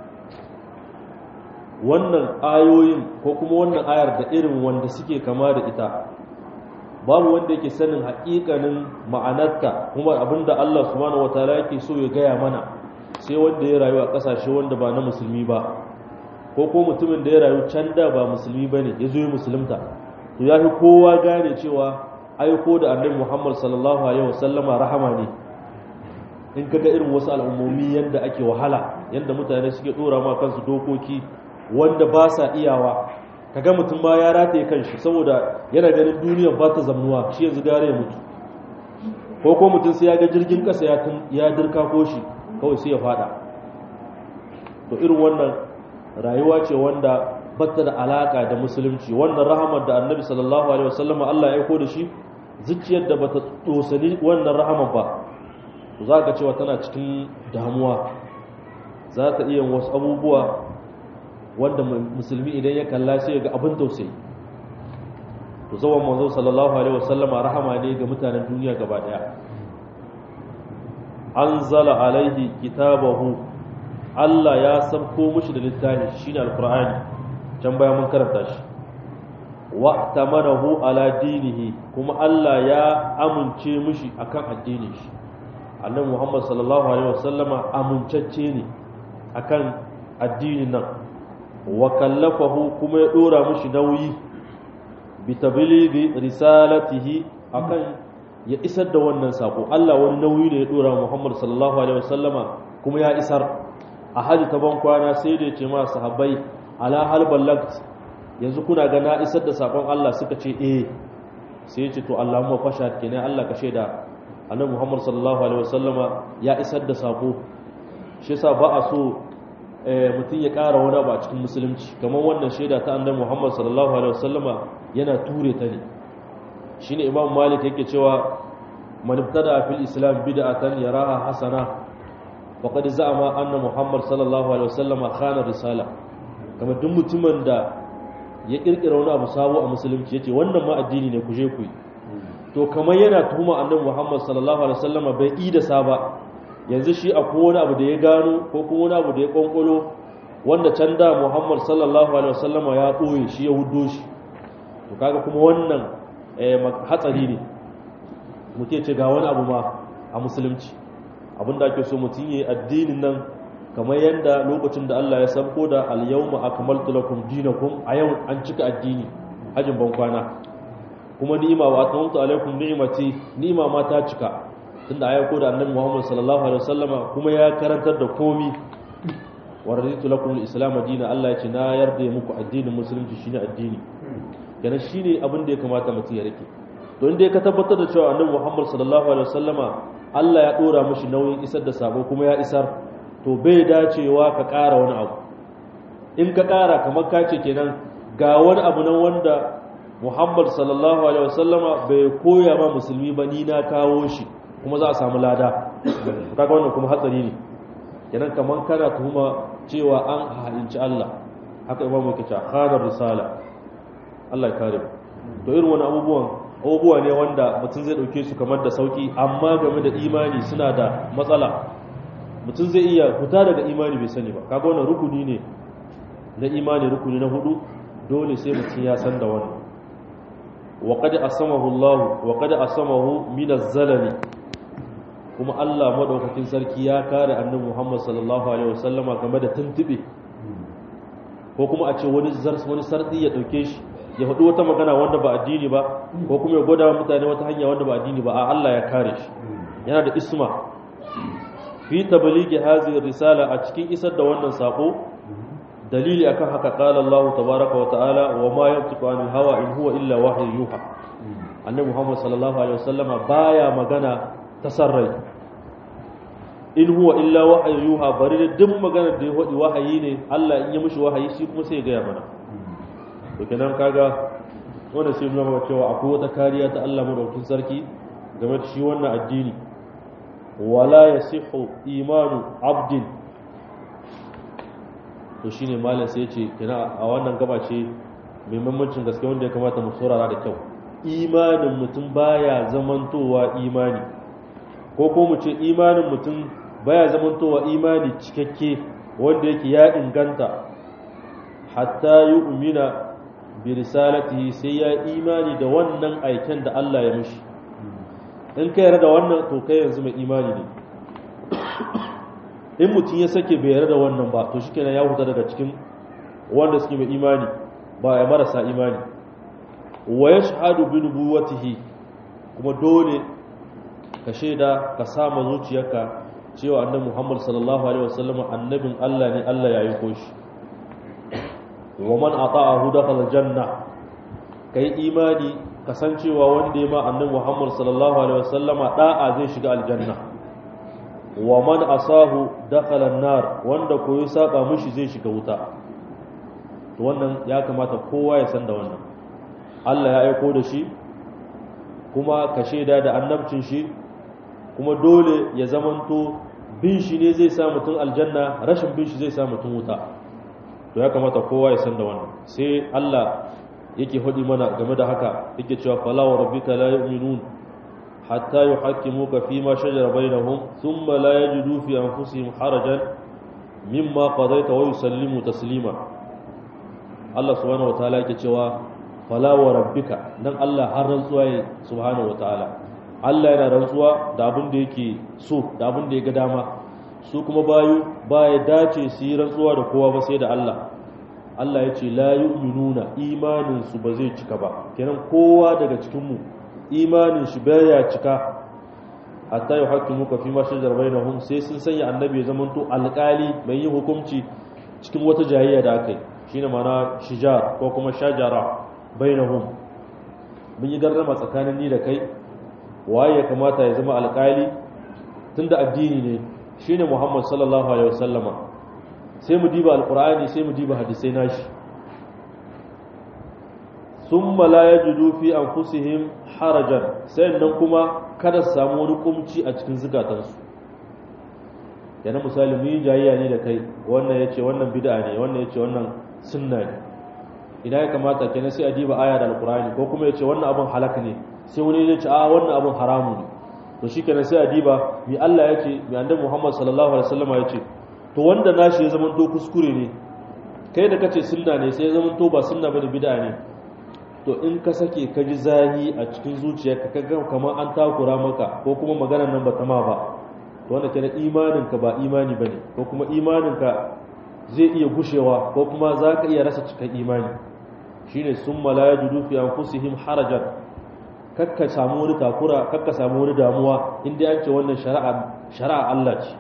wannan ayoyin ko kuma wannan ayar da irin wanda suke kama da ita babu wanda yake sanin haƙiƙanin ma'anarta kuma abinda Allah subhanahu wataala yake so ya gaya mana sai wanda ya rayu a ƙasashe wanda ba na musulmi ba ko ko mutumin da ya rayu can da ba musulmi bane ya zo ya musulunta to ya fi kowa gane cewa aiko da annabi Muhammad sallallahu alaihi wasallama rahama ne in kaga irin wasu al'ummomi yanda ake wahala yanda mutane suke dora ma kansu dokoki wanda ba sa iyawa kaga mutum ma ya rataye kanshi saboda yana ganin duniyar ba ta zamnuwa shi yanzu gare ya mutu ko ko mutum sai ya ga jirgin kasa ya ya dirka ko shi kawai sai ya fada to irin wannan rayuwa ce wanda bata da alaka da musulunci wannan rahamar da annabi sallallahu alaihi wasallam Allah ya aiko da shi zuciyar da bata dosani wannan rahamar ba to za ka cewa tana cikin damuwa za ta iya wasu abubuwa wanda musulmi idan ya kalla sai ya ga abin tausayi to zaman manzo sallallahu alaihi wasallam rahama ne ga mutanen duniya gaba daya anzala alaihi kitabahu Allah ya sabko mushi da littafi shine alqur'ani can baya mun karanta shi wa tamanahu ala dinihi kuma Allah ya amince mushi akan addinin shi annabi Muhammad sallallahu alaihi wasallama amincacce ne akan addinin nan wa kallafahu kuma ya dora mushi nauyi bi tablighi risalatihi akan ya isar da wannan sako Allah wani nauyi ne ya dora Muhammad sallallahu alaihi wasallama kuma ya isar a haji ta ban kwana sai da ya ce ma sahabbai ala hal ballagt yanzu kuna ga na isar da sakon Allah suka ce eh sai ya ce to Allahumma fashad kenan Allah ka shaida annabi Muhammad sallallahu alaihi wasallama ya isar da sako shi yasa ba a so mutum ya ƙara wani abu a cikin musulunci kamar wannan shaida ta annabi Muhammad sallallahu alaihi wasallama yana ture ta ne shine Imam Malik yake cewa man ibtada fil islam bid'atan yaraha hasana faqad za'ama anna Muhammad sallallahu alaihi wasallama khana risala kamar duk mutumin da ya kirkira wani abu sabo a musulunci yace wannan ma addini ne ku je ku yi to kamar yana tuhuma annabi Muhammad sallallahu alaihi wasallama bai yi da saba yanzu shi akwai wani abu da ya gano ko kuma wani abu da ya kwankwalo wanda can da Muhammad sallallahu alaihi wasallama ya ɓoye shi ya hudo shi to kaga kuma wannan hatsari ne muke ce ga wani abu ma a musulunci abinda ake so mutum yi addinin nan kamar yadda lokacin da Allah ya sabko da al-yawma akmaltu lakum dinakum a yau an cika addini hajin ban kwana kuma ni'ima wa atamtu alaikum ni'mati ni'ima ma ta cika tunda ayi ko da annabi Muhammad sallallahu alaihi wasallama kuma ya karantar da komi wa raditu lakum al-islam dinan Allah ya ce na yarda muku addinin musulunci shine addini kana shine abin da ya kamata mutum ya rike to inda ka tabbatar da cewa annabi Muhammad sallallahu alaihi wasallama Allah ya dora mishi nauyin isar da sabo kuma ya isar to bai dacewa ka ƙara wani abu in ka ƙara kamar ka ce kenan ga wani abu nan wanda Muhammad sallallahu alaihi wasallama bai koya ma musulmi ba ni na kawo shi kuma za a samu lada kaga wannan kuma hatsari ne kenan kamar kana tuhuma cewa an halinci Allah haka imamu yake cewa khadar risala Allah ya kare mu to irin wani abubuwan abubuwa ne wanda mutum zai dauke su kamar da sauki amma game da imani suna da matsala mutum zai iya fita daga imani bai sani ba kaga wannan rukuni ne na imani rukuni na hudu dole sai mutum ya san da wannan wa qad asamahu Allah wa qad asamahu min az-zalali kuma Allah madaukakin sarki ya kare annabi Muhammad sallallahu alaihi wasallama game da tuntube ko kuma a ce wani zars wani sardi ya dauke shi ya faɗi wata magana wanda ba addini ba ko kuma ya gwada mutane wata hanya wanda ba addini ba a Allah ya kare shi yana da isma fi tablighi hadhihi risala a cikin isar da wannan sako dalili akan haka qala Allah tabaaraka wa ta'ala wa ma yantiqu anil hawa in huwa illa wahyu yuha annabi Muhammad sallallahu alaihi wasallama baya magana tasarrai in huwa illa wahyu yuha bari da duk magana da ya wadi wahayi ne Allah in ya mishi wahayi shi kuma sai ya gaya mana to kenan kaga wannan sai nuna maka cewa akwai wata kariya ta Allah madaukakin sarki game da shi wannan addini wala yasihu imanu abdin to shine malam sai ya ce kenan a wannan gaba ce mai mamancin gaske wanda ya kamata mu saurara da kyau imanin mutum baya zamantowa imani ko ko mu ce imanin mutum baya zamantowa imani cikakke wanda yake ya inganta hatta yi umina bi risalatihi sai ya imani da wannan aiken da Allah ya mishi in ka yarda da wannan to kai yanzu mai imani ne in mutum ya sake bai yarda da wannan ba to shikenan ya huta daga cikin wanda suke mai imani ba ya marasa imani wa yashhadu bi nubuwatihi kuma dole ka shaida ka sama zuciyarka cewa annabi Muhammad sallallahu alaihi wasallam annabin Allah ne Allah ya aiko shi wa man ata'ahu dakhala janna kai imani kasancewa wanda ya ma annabi Muhammad sallallahu alaihi wasallama da'a zai shiga aljanna wa man asahu dakhala an-nar wanda koyi saba mishi zai shiga wuta to wannan ya kamata kowa ya san da wannan Allah ya aiko da shi kuma ka shaida da annabcin shi kuma dole ya zamanto bin shi ne zai sa mutum aljanna rashin bin shi zai sa mutum wuta to ya kamata kowa ya san da wannan sai Allah yake hudi mana game da haka yake cewa fala wa rabbika la yu'minun hatta yuhaqqimuka fi ma shajara bainahum thumma la yajidu fi anfusihim harajan mimma qadaita wa yusallimu taslima Allah subhanahu wataala yake cewa fala wa rabbika dan Allah har rantsuwa ya subhanahu wataala Allah yana rantsuwa da abin da yake so da abin da ya ga dama su kuma bayu ba ya dace su yi rantsuwa da kowa ba sai da Allah Allah ya ce la yu'minuna imanin su ba zai cika ba kenan kowa daga cikin mu imanin shi baya cika hatta yuhaqqimuka fi ma shajara bainahum sai sun sanya annabi ya zamanto alƙali mai yin hukunci cikin wata jayayya da aka yi shine mana shijar ko kuma shajara bainahum mun yi garrama tsakanin ni da kai waye ya kamata ya zama alƙali tunda addini ne shine Muhammad sallallahu alaihi wasallama sai mu diba alqur'ani sai mu diba hadisai nashi summa la yajidu fi anfusihim harajan sai nan kuma kada su samu wani kumci a cikin zukatansu yana misali mu yi jayayya ne da kai wannan yace wannan bid'a ne wannan yace wannan sunna ne idan ya kamata kenan sai a diba aya da alqur'ani ko kuma yace wannan abun halaka ne sai wani ya ce a wannan abun haramu ne to shikenan sai a diba mi Allah yace mi annabi Muhammad sallallahu alaihi wasallam yace to wanda nashi ya zama to kuskure ne kai da kace sunna ne sai ya zama to ba sunna bane bid'a ne to in ka sake ka ji zahi a cikin zuciyarka ka ga kamar an takura maka ko kuma maganar nan ba ta ma ba to wanda kenan imaninka ba imani bane ko kuma imaninka zai iya gushewa ko kuma za ka iya rasa cikin imani shine summa la yajidu fi anfusihim harajan kakka samu wani takura kakka samu wani damuwa inda an ce wannan shari'a shari'a Allah ce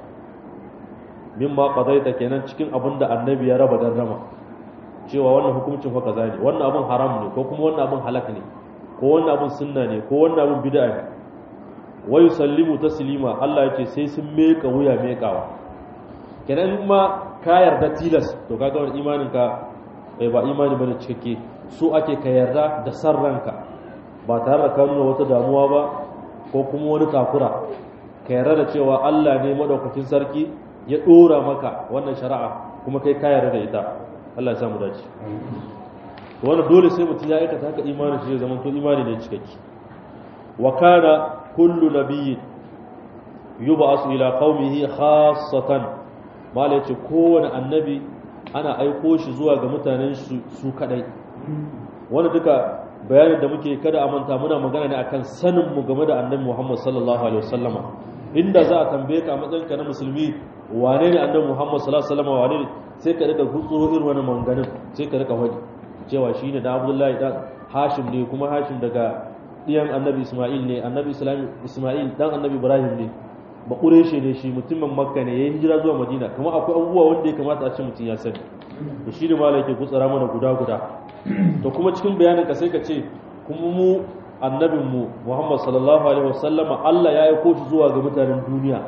mimma qadaita kenan cikin abin da annabi ya raba rama cewa wannan hukuncin fa kaza ne wannan abin haram ne ko kuma wannan abin halak ne ko wannan abin sunna ne ko wannan abin bid'a ne wa yusallimu taslima Allah ya ce sai sun meka wuya mekawa kenan ma ka yarda tilas to kaga wannan imanin ka ba imani bane cikakke so ake ka yarda da san ranka ba tare da ka nuna wata damuwa ba ko kuma wani takura ka yarda da cewa Allah ne madaukakin sarki ya dora maka wannan shari'a kuma kai ka yarda da ita Allah ya samu dace to wannan dole sai mutum ya aikata haka imanin shi zai zama to imani ne cikakke wa kana kullu nabiyyin yub'asu ila qaumihi khassatan mala yace kowane annabi ana aiko shi zuwa ga mutanen su kadai wanda duka bayanin da muke kada a manta muna magana ne akan sanin mu game da annabi Muhammad sallallahu alaihi wasallama inda za a tambaye ka a matsayinka na musulmi wane ne annabi Muhammad sallallahu alaihi wasallama wane ne sai ka rika gutsuro irin wani manganin sai ka rika wani cewa shine da Abdullahi dan Hashim ne kuma Hashim daga diyan annabi Isma'il ne annabi Isma'il dan annabi Ibrahim ne ba ƙureshe ne shi mutumin makka ne ya yi hijira zuwa madina kuma akwai abubuwa wanda ya kamata a ce mutum ya sani da shi ne mala yake gutsara mana guda guda to kuma cikin bayanin ka sai ka ce kuma mu annabin mu muhammad sallallahu alaihi wasallama allah ya aiko shi zuwa ga mutanen duniya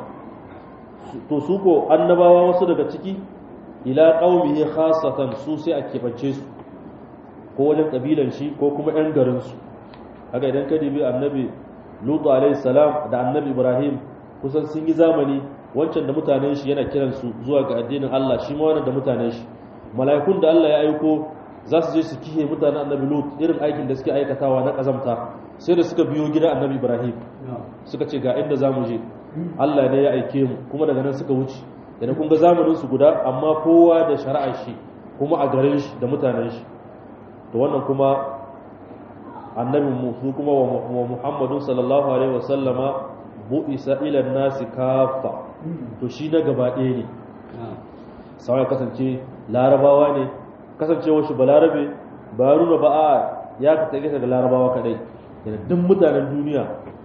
to su ko annabawa wasu daga ciki ila qaumihi khassatan su sai a kebance su ko wajen kabilan shi ko kuma yan garin su haka idan ka dibi annabi lutu alaihi salam da annabi ibrahim kusan sun yi zamani wancan da mutanen shi yana kiransu zuwa ga addinin Allah shi ma wannan da mutanen shi mala'ikun da Allah ya aiko za su je su kihe mutanen annabi Lut irin aikin da suke aikatawa na kazamta sai da suka biyo gida annabi Ibrahim suka ce ga inda zamu je Allah ne ya aike mu kuma daga nan suka wuce idan kun ga zamanin su guda amma kowa da shari'ar shi kuma a garin shi da mutanen shi to wannan kuma annabin mu su kuma wa Muhammadu sallallahu alaihi wasallama bu'isa ila nasi kafa to shi na gaba ɗaya ne sai kasance larabawa ne kasancewar shi balarabe ba nuna ba a ya ka tage daga larabawa kadai yana duk mutanen duniya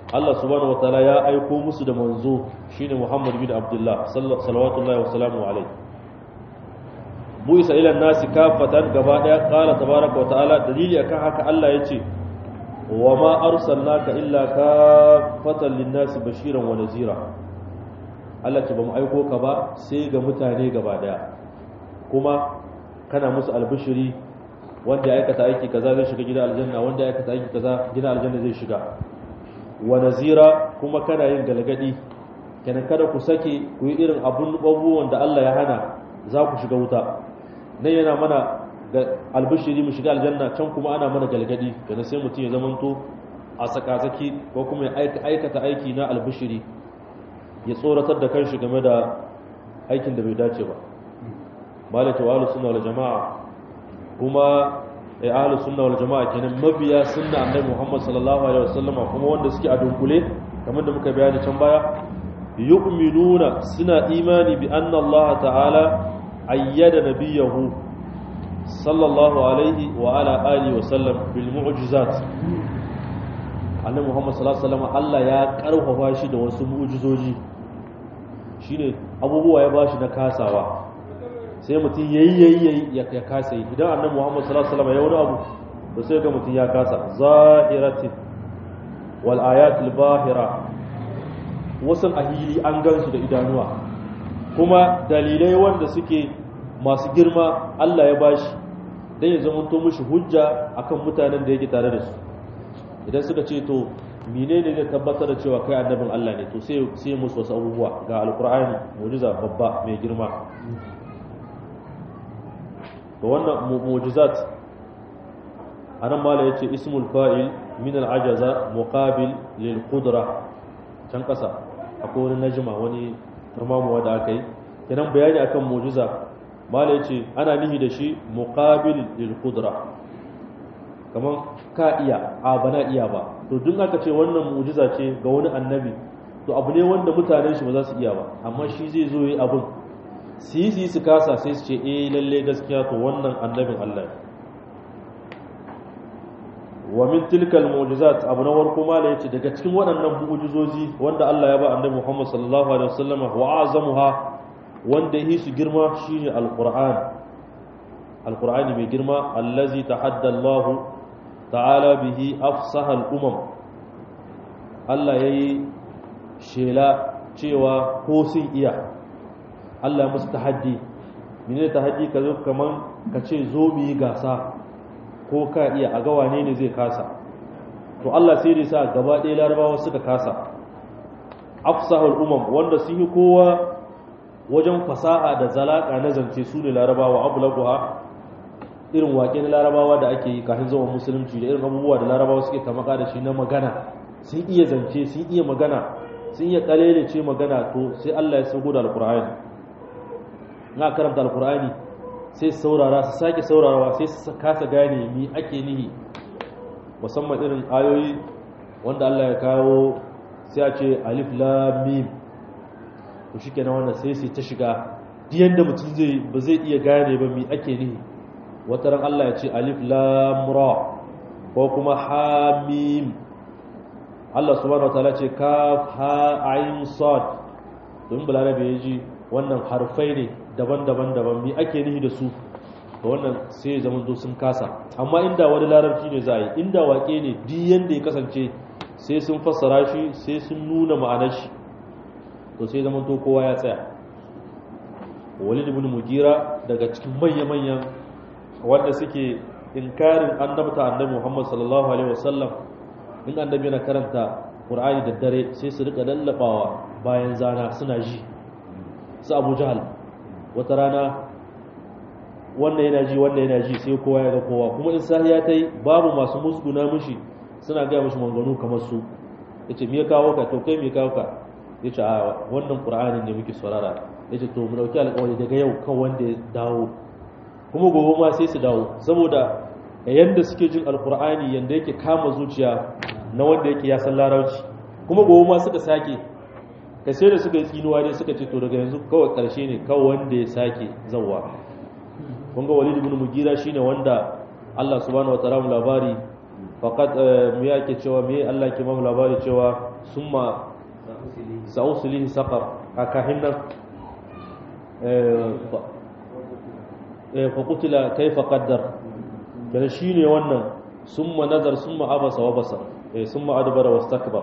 Allah subhanahu wataala ya aiko musu da manzo shine Muhammad bin Abdullah sallallahu wa sallamu alaihi bu isa ila nasi kafatan gaba daya qala tabaraka wataala dalili akan haka Allah yace wa ma arsalnaka illa kafatan lin-nasi bashiran wa nazira Allah ce bamu aiko ka ba sai ga mutane gaba daya kuma kana musu albishiri wanda ya aikata aiki kaza zai shiga gidan aljanna wanda ya aikata aiki kaza gidan aljanna zai shiga wa nazira kuma kana yin galgadi kenan kada ku sake ku yi irin abun abubuwan da Allah ya hana za ku shiga wuta nan yana mana ga albishiri mu shiga aljanna can kuma ana mana galgadi kenan sai mutum ya zamanto a sakazaki ko kuma ya aikata aiki na albishiri ya tsoratar da kanshi game da aikin da bai dace ba malaka wa ahlus sunna wal jamaa kuma ai ahlus sunna wal jamaa kenan mabiya sunna annabi Muhammad sallallahu alaihi wasallama kuma wanda suke a dunkule kamar da muka bayani can baya yu'minuna suna imani bi anna Allah ta'ala ayyada nabiyahu sallallahu alaihi wa ala alihi wa sallam bil mu'jizat annabi Muhammad sallallahu alaihi wasallama Allah ya karfafa shi da wasu mu'jizoji shine abubuwa ya bashi na kasawa sai mutum yayi yayi yayi ya kasa yi idan annabi Muhammad sallallahu alaihi wasallam ya wani abu to sai ga mutum ya kasa zahiratin wal ayatul bahira wasan ahili an gansu da idanuwa kuma dalilai wanda suke masu girma Allah ya bashi dan ya zama to mishi hujja akan mutanen da yake tare da su idan suka ce to menene ne tabbatar da cewa kai annabin Allah ne to sai sai musu wasu abubuwa ga alqur'ani mu'jiza babba mai girma to wannan mu'jizat anan mala yace ismul fa'il min al-ajaza muqabil lil qudra can kasa akwai wani najma wani turmamuwa da aka yi kenan bayani akan mu'jiza mala yace ana nihi da shi muqabil lil qudra kaman ka iya a bana iya ba to duk aka ce wannan mu'jiza ce ga wani annabi to abu ne wanda mutanen shi ba za su iya ba amma shi zai zo yi abin su yi su yi su kasa sai su ce eh lalle gaskiya to wannan annabin Allah wa min tilkal mu'jizat abu na warko mala yace daga cikin waɗannan mu'jizozi wanda Allah ya ba annabi Muhammad sallallahu alaihi wasallam wa azamuha wanda yi su girma shine alquran alqur'ani mai girma allazi tahadda Allah ta'ala bihi afsaha al-umam Allah yayi shela cewa ko sun iya Allah musu tahaddi mene tahaddi ka zo kaman ka ce zo mu yi gasa ko ka iya a ga wane ne zai kasa to Allah sai da sa gaba ɗaya larabawa suka kasa afsahul umam wanda sun yi kowa wajen fasaha da zalaka na zance su ne larabawa abulaguha irin waƙe na larabawa da ake yi kafin zaman musulunci da irin abubuwa da larabawa suke tamaka da shi na magana sun iya zance sun iya magana sun iya kalele ce magana to sai Allah ya sauko da alkur'ani na karanta alkur'ani sai su saurara su sake saurarawa sai su kasa gane mi ake nihi musamman irin ayoyi wanda Allah ya kawo sai a ce alif lam mim to shikenan wannan sai sai ta shiga duk yanda mutum zai ba zai iya gane ba mi ake nihi wata ran Allah ya ce alif lam ra ko kuma ha mim Allah subhanahu wataala ce kaf ha ain sad don balarabe ya ji wannan harfai ne daban-daban daban mi ake nihi da su to wannan sai ya zama sun kasa amma inda wani larabci ne za a yi inda wake ne duk yanda ya kasance sai sun fassara shi sai sun nuna ma'anar shi to sai zama to kowa ya tsaya walid ibn mugira daga cikin manya-manyan wanda suke inkarin annabta annabi Muhammad sallallahu alaihi wasallam in annabi yana karanta Qur'ani da dare sai su rika lallabawa bayan zana suna ji su Abu Jahal wata rana wannan yana ji wannan yana ji sai kowa ya ga kowa kuma in sahiya tai babu masu musguna mishi suna ga mishi manganu kamar su yace me ya kawo ka to kai me ya kawo ka yace a wannan Qur'ani ne muke saurara yace to mu dauki alƙawari daga yau kan wanda ya dawo kuma gobe ma sai su dawo saboda yanda suke jin alkur'ani yanda yake kama zuciya na wanda yake ya san larabci kuma gobe ma suka sake ka sai da suka yi tsinuwa dai suka ce to daga yanzu kawai karshe ne kawai wanda ya sake zawwa kun ga walid ibn mugira shine wanda Allah subhanahu wa ta'ala labari faqat me yake cewa me Allah ke mamu labari cewa summa sa'uslihi saqar akahin nan fa qutila kayfa qaddar kana shine wannan summa nazar summa abasa wa basar summa adbara wastakbar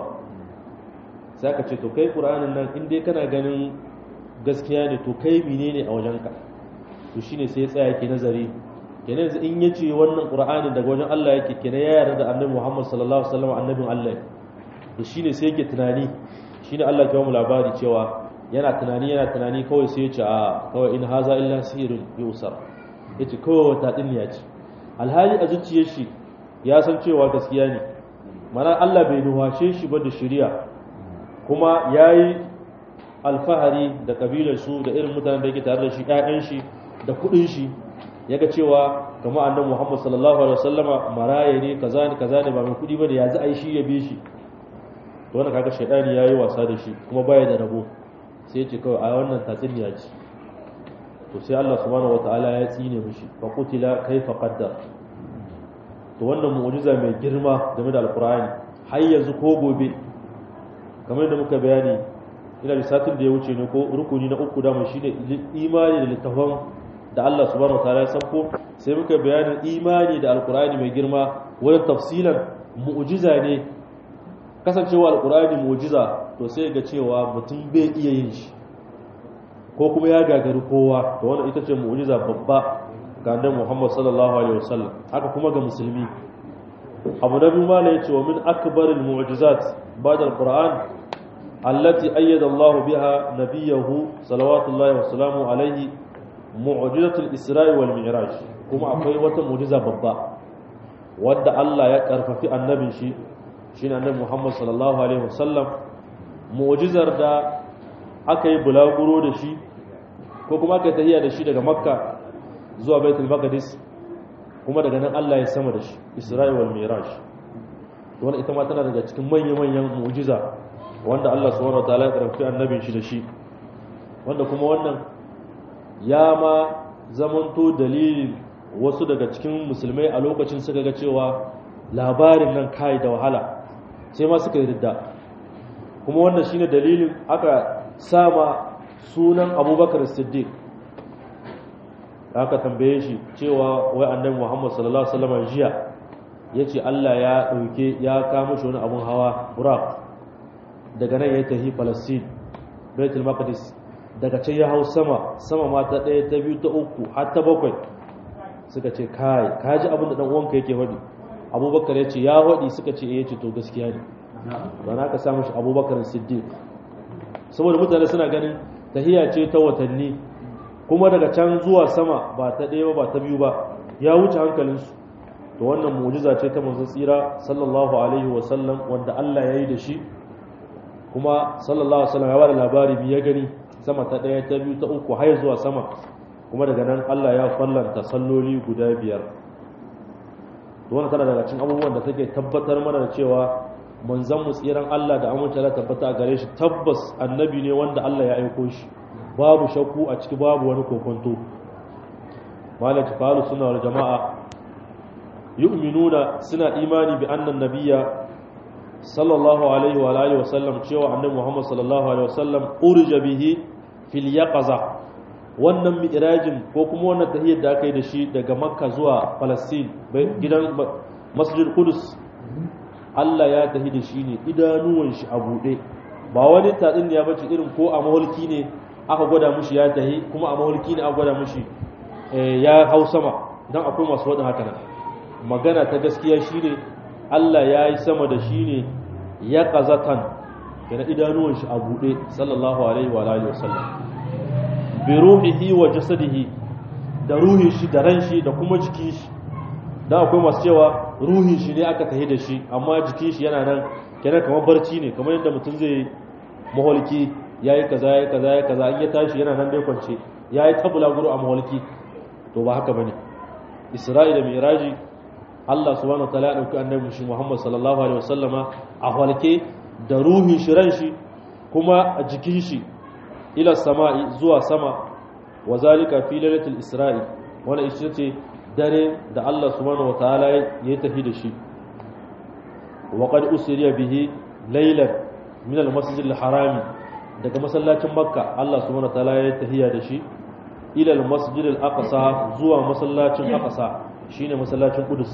sai ka ce to kai qur'anin nan in dai kana ganin gaskiya ne to kai menene a wajenka to shine sai ya tsaya ke nazari kenan yanzu in yace wannan qur'anin daga wajen Allah yake kenan ya yarda da annabi Muhammad sallallahu alaihi wasallam annabin Allah to shine sai yake tunani shine Allah ya mu labari cewa yana tunani yana tunani kawai sai ya ce a kawai in haza illa sihirun yusar yace kawai wata dinniya ce alhali a zuciyar shi ya san cewa gaskiya ne mana Allah bai nuhashe shi ba da shari'a kuma yayi alfahari da kabilar su da irin mutanen da yake tare da shi ƴaƴan shi da kuɗin shi yaga cewa kama annabi Muhammad sallallahu alaihi wasallama maraye ne kaza ne kaza ne ba mai kuɗi bane yanzu ai shi ya bi shi to wannan kaga shaydani yayi wasa da shi kuma baya da rabo sai ya ce kawai a wannan tatsuniya ce to sai Allah subhanahu wataala ya tsine mishi fa qutila kaifa qaddar to wannan mu'jiza mai girma game da alqur'ani har yanzu ko gobe kamar da muka bayani ina da satin da ya wuce ne ko rukuni na uku dama shine imani da littafan da Allah subhanahu wataala ya sauko sai muka bayanin imani da alqur'ani mai girma wurin tafsilan mu'jiza ne kasancewa alqur'ani mu'jiza to sai ga cewa mutum bai iya yin shi ko kuma ya gagari kowa to wannan ita ce mu'jiza babba ga annabi Muhammad sallallahu alaihi wasallam haka kuma ga musulmi abu na biyu mala yace wa min akbaril mu'jizat ba'da alquran allati ayyada Allah biha nabiyahu salawatullahi wa salamu alaihi mu'jizatul isra'i wal mi'raj kuma akwai wata mu'jiza babba wadda Allah ya karfafi annabin shi shine annabi Muhammad sallallahu alaihi wasallam mu'jizar da aka yi bulaguro da shi ko kuma aka yi tahiya da shi daga makka zuwa baitul maqdis kuma daga nan Allah ya sama da shi isra'i wal miraj wannan ita ma tana daga cikin manyan manyan mu'jiza wanda Allah subhanahu wataala ya karfi annabin shi da shi wanda kuma wannan ya ma zamanto dalilin wasu daga cikin musulmai a lokacin suka ga cewa labarin nan kai da wahala sai ma suka yi ridda kuma wannan shine dalilin aka sama sunan abubakar siddiq aka tambaye shi cewa wai annabi muhammad sallallahu alaihi wasallam jiya yace Allah ya dauke ya kama shi wani abun hawa buraq daga nan ya tafi palestine baitul maqdis daga can ya hau sama sama ma ta ɗaya ta biyu ta uku har ta bakwai suka ce kai ka ji abin da dan uwanka yake faɗi abubakar ya ce ya faɗi suka ce eh ya ce to gaskiya ne ba na ka samu shi abubakar siddiq saboda mutane suna ganin tahiya ce ta watanni kuma daga can zuwa sama ba ta ɗaya ba ta biyu ba ya wuce hankalinsu to wannan mu'jiza ce ta manzon tsira sallallahu alaihi wa sallam wanda Allah ya yi da shi kuma sallallahu alaihi wa sallam ya bada labari bi ya gani sama ta ɗaya ta biyu ta uku har zuwa sama kuma daga nan Allah ya fallanta salloli guda biyar to wannan tana daga cikin abubuwan da take tabbatar mana da cewa manzon mu tsiran Allah da amince da tabbata a gare shi tabbas annabi ne wanda Allah ya aiko shi babu shakku a ciki babu wani kokonto malaka qalu sunna wal jamaa yu'minuna suna imani bi annan nabiyya sallallahu alaihi wa alihi wa sallam cewa annabi Muhammad sallallahu alaihi wa sallam urja bihi fil yaqaza wannan mi'rajin ko kuma wannan tahiyyar da aka yi da shi daga makka zuwa palestine gidan masjid qudus Allah ya tahi da shi ne idanuwan shi a buɗe ba wani tatsin ya bace irin ko a mahulki ne aka gwada mushi ya tahi kuma a mahulki ne aka gwada mushi ya hau sama don akwai masu waɗin haka nan magana ta gaskiya shi ne Allah ya yi sama da shi ne ya ƙazatan yana idanuwan shi a buɗe sallallahu alaihi wa alihi wasallam bi ruhihi wa jasadihi da ruhin shi da ran shi da kuma jikin shi dan akwai masu cewa ruhin shi ne aka tahi da shi amma jikin shi yana nan kenan kamar barci ne kamar yadda mutum zai maholki yayi kaza yayi kaza yayi kaza in ya tashi yana nan dai kwance yayi tabula guru a maholki to ba haka bane Isra'ila Miraji Allah subhanahu wataala ya dauki annabi shi Muhammad sallallahu alaihi wasallama a halke da ruhin shi ran shi kuma a jikin shi ila sama'i zuwa sama wa zalika fi lailatul isra'i wannan ita ce dare da Allah subhanahu wataala ya tafi da shi wa qad usriya bihi laylan min al-masjid al-harami daga masallacin makka Allah subhanahu wa ta'ala ya tahiya da shi ila al-masjid al-aqsa zuwa masallacin aqsa shine masallacin qudus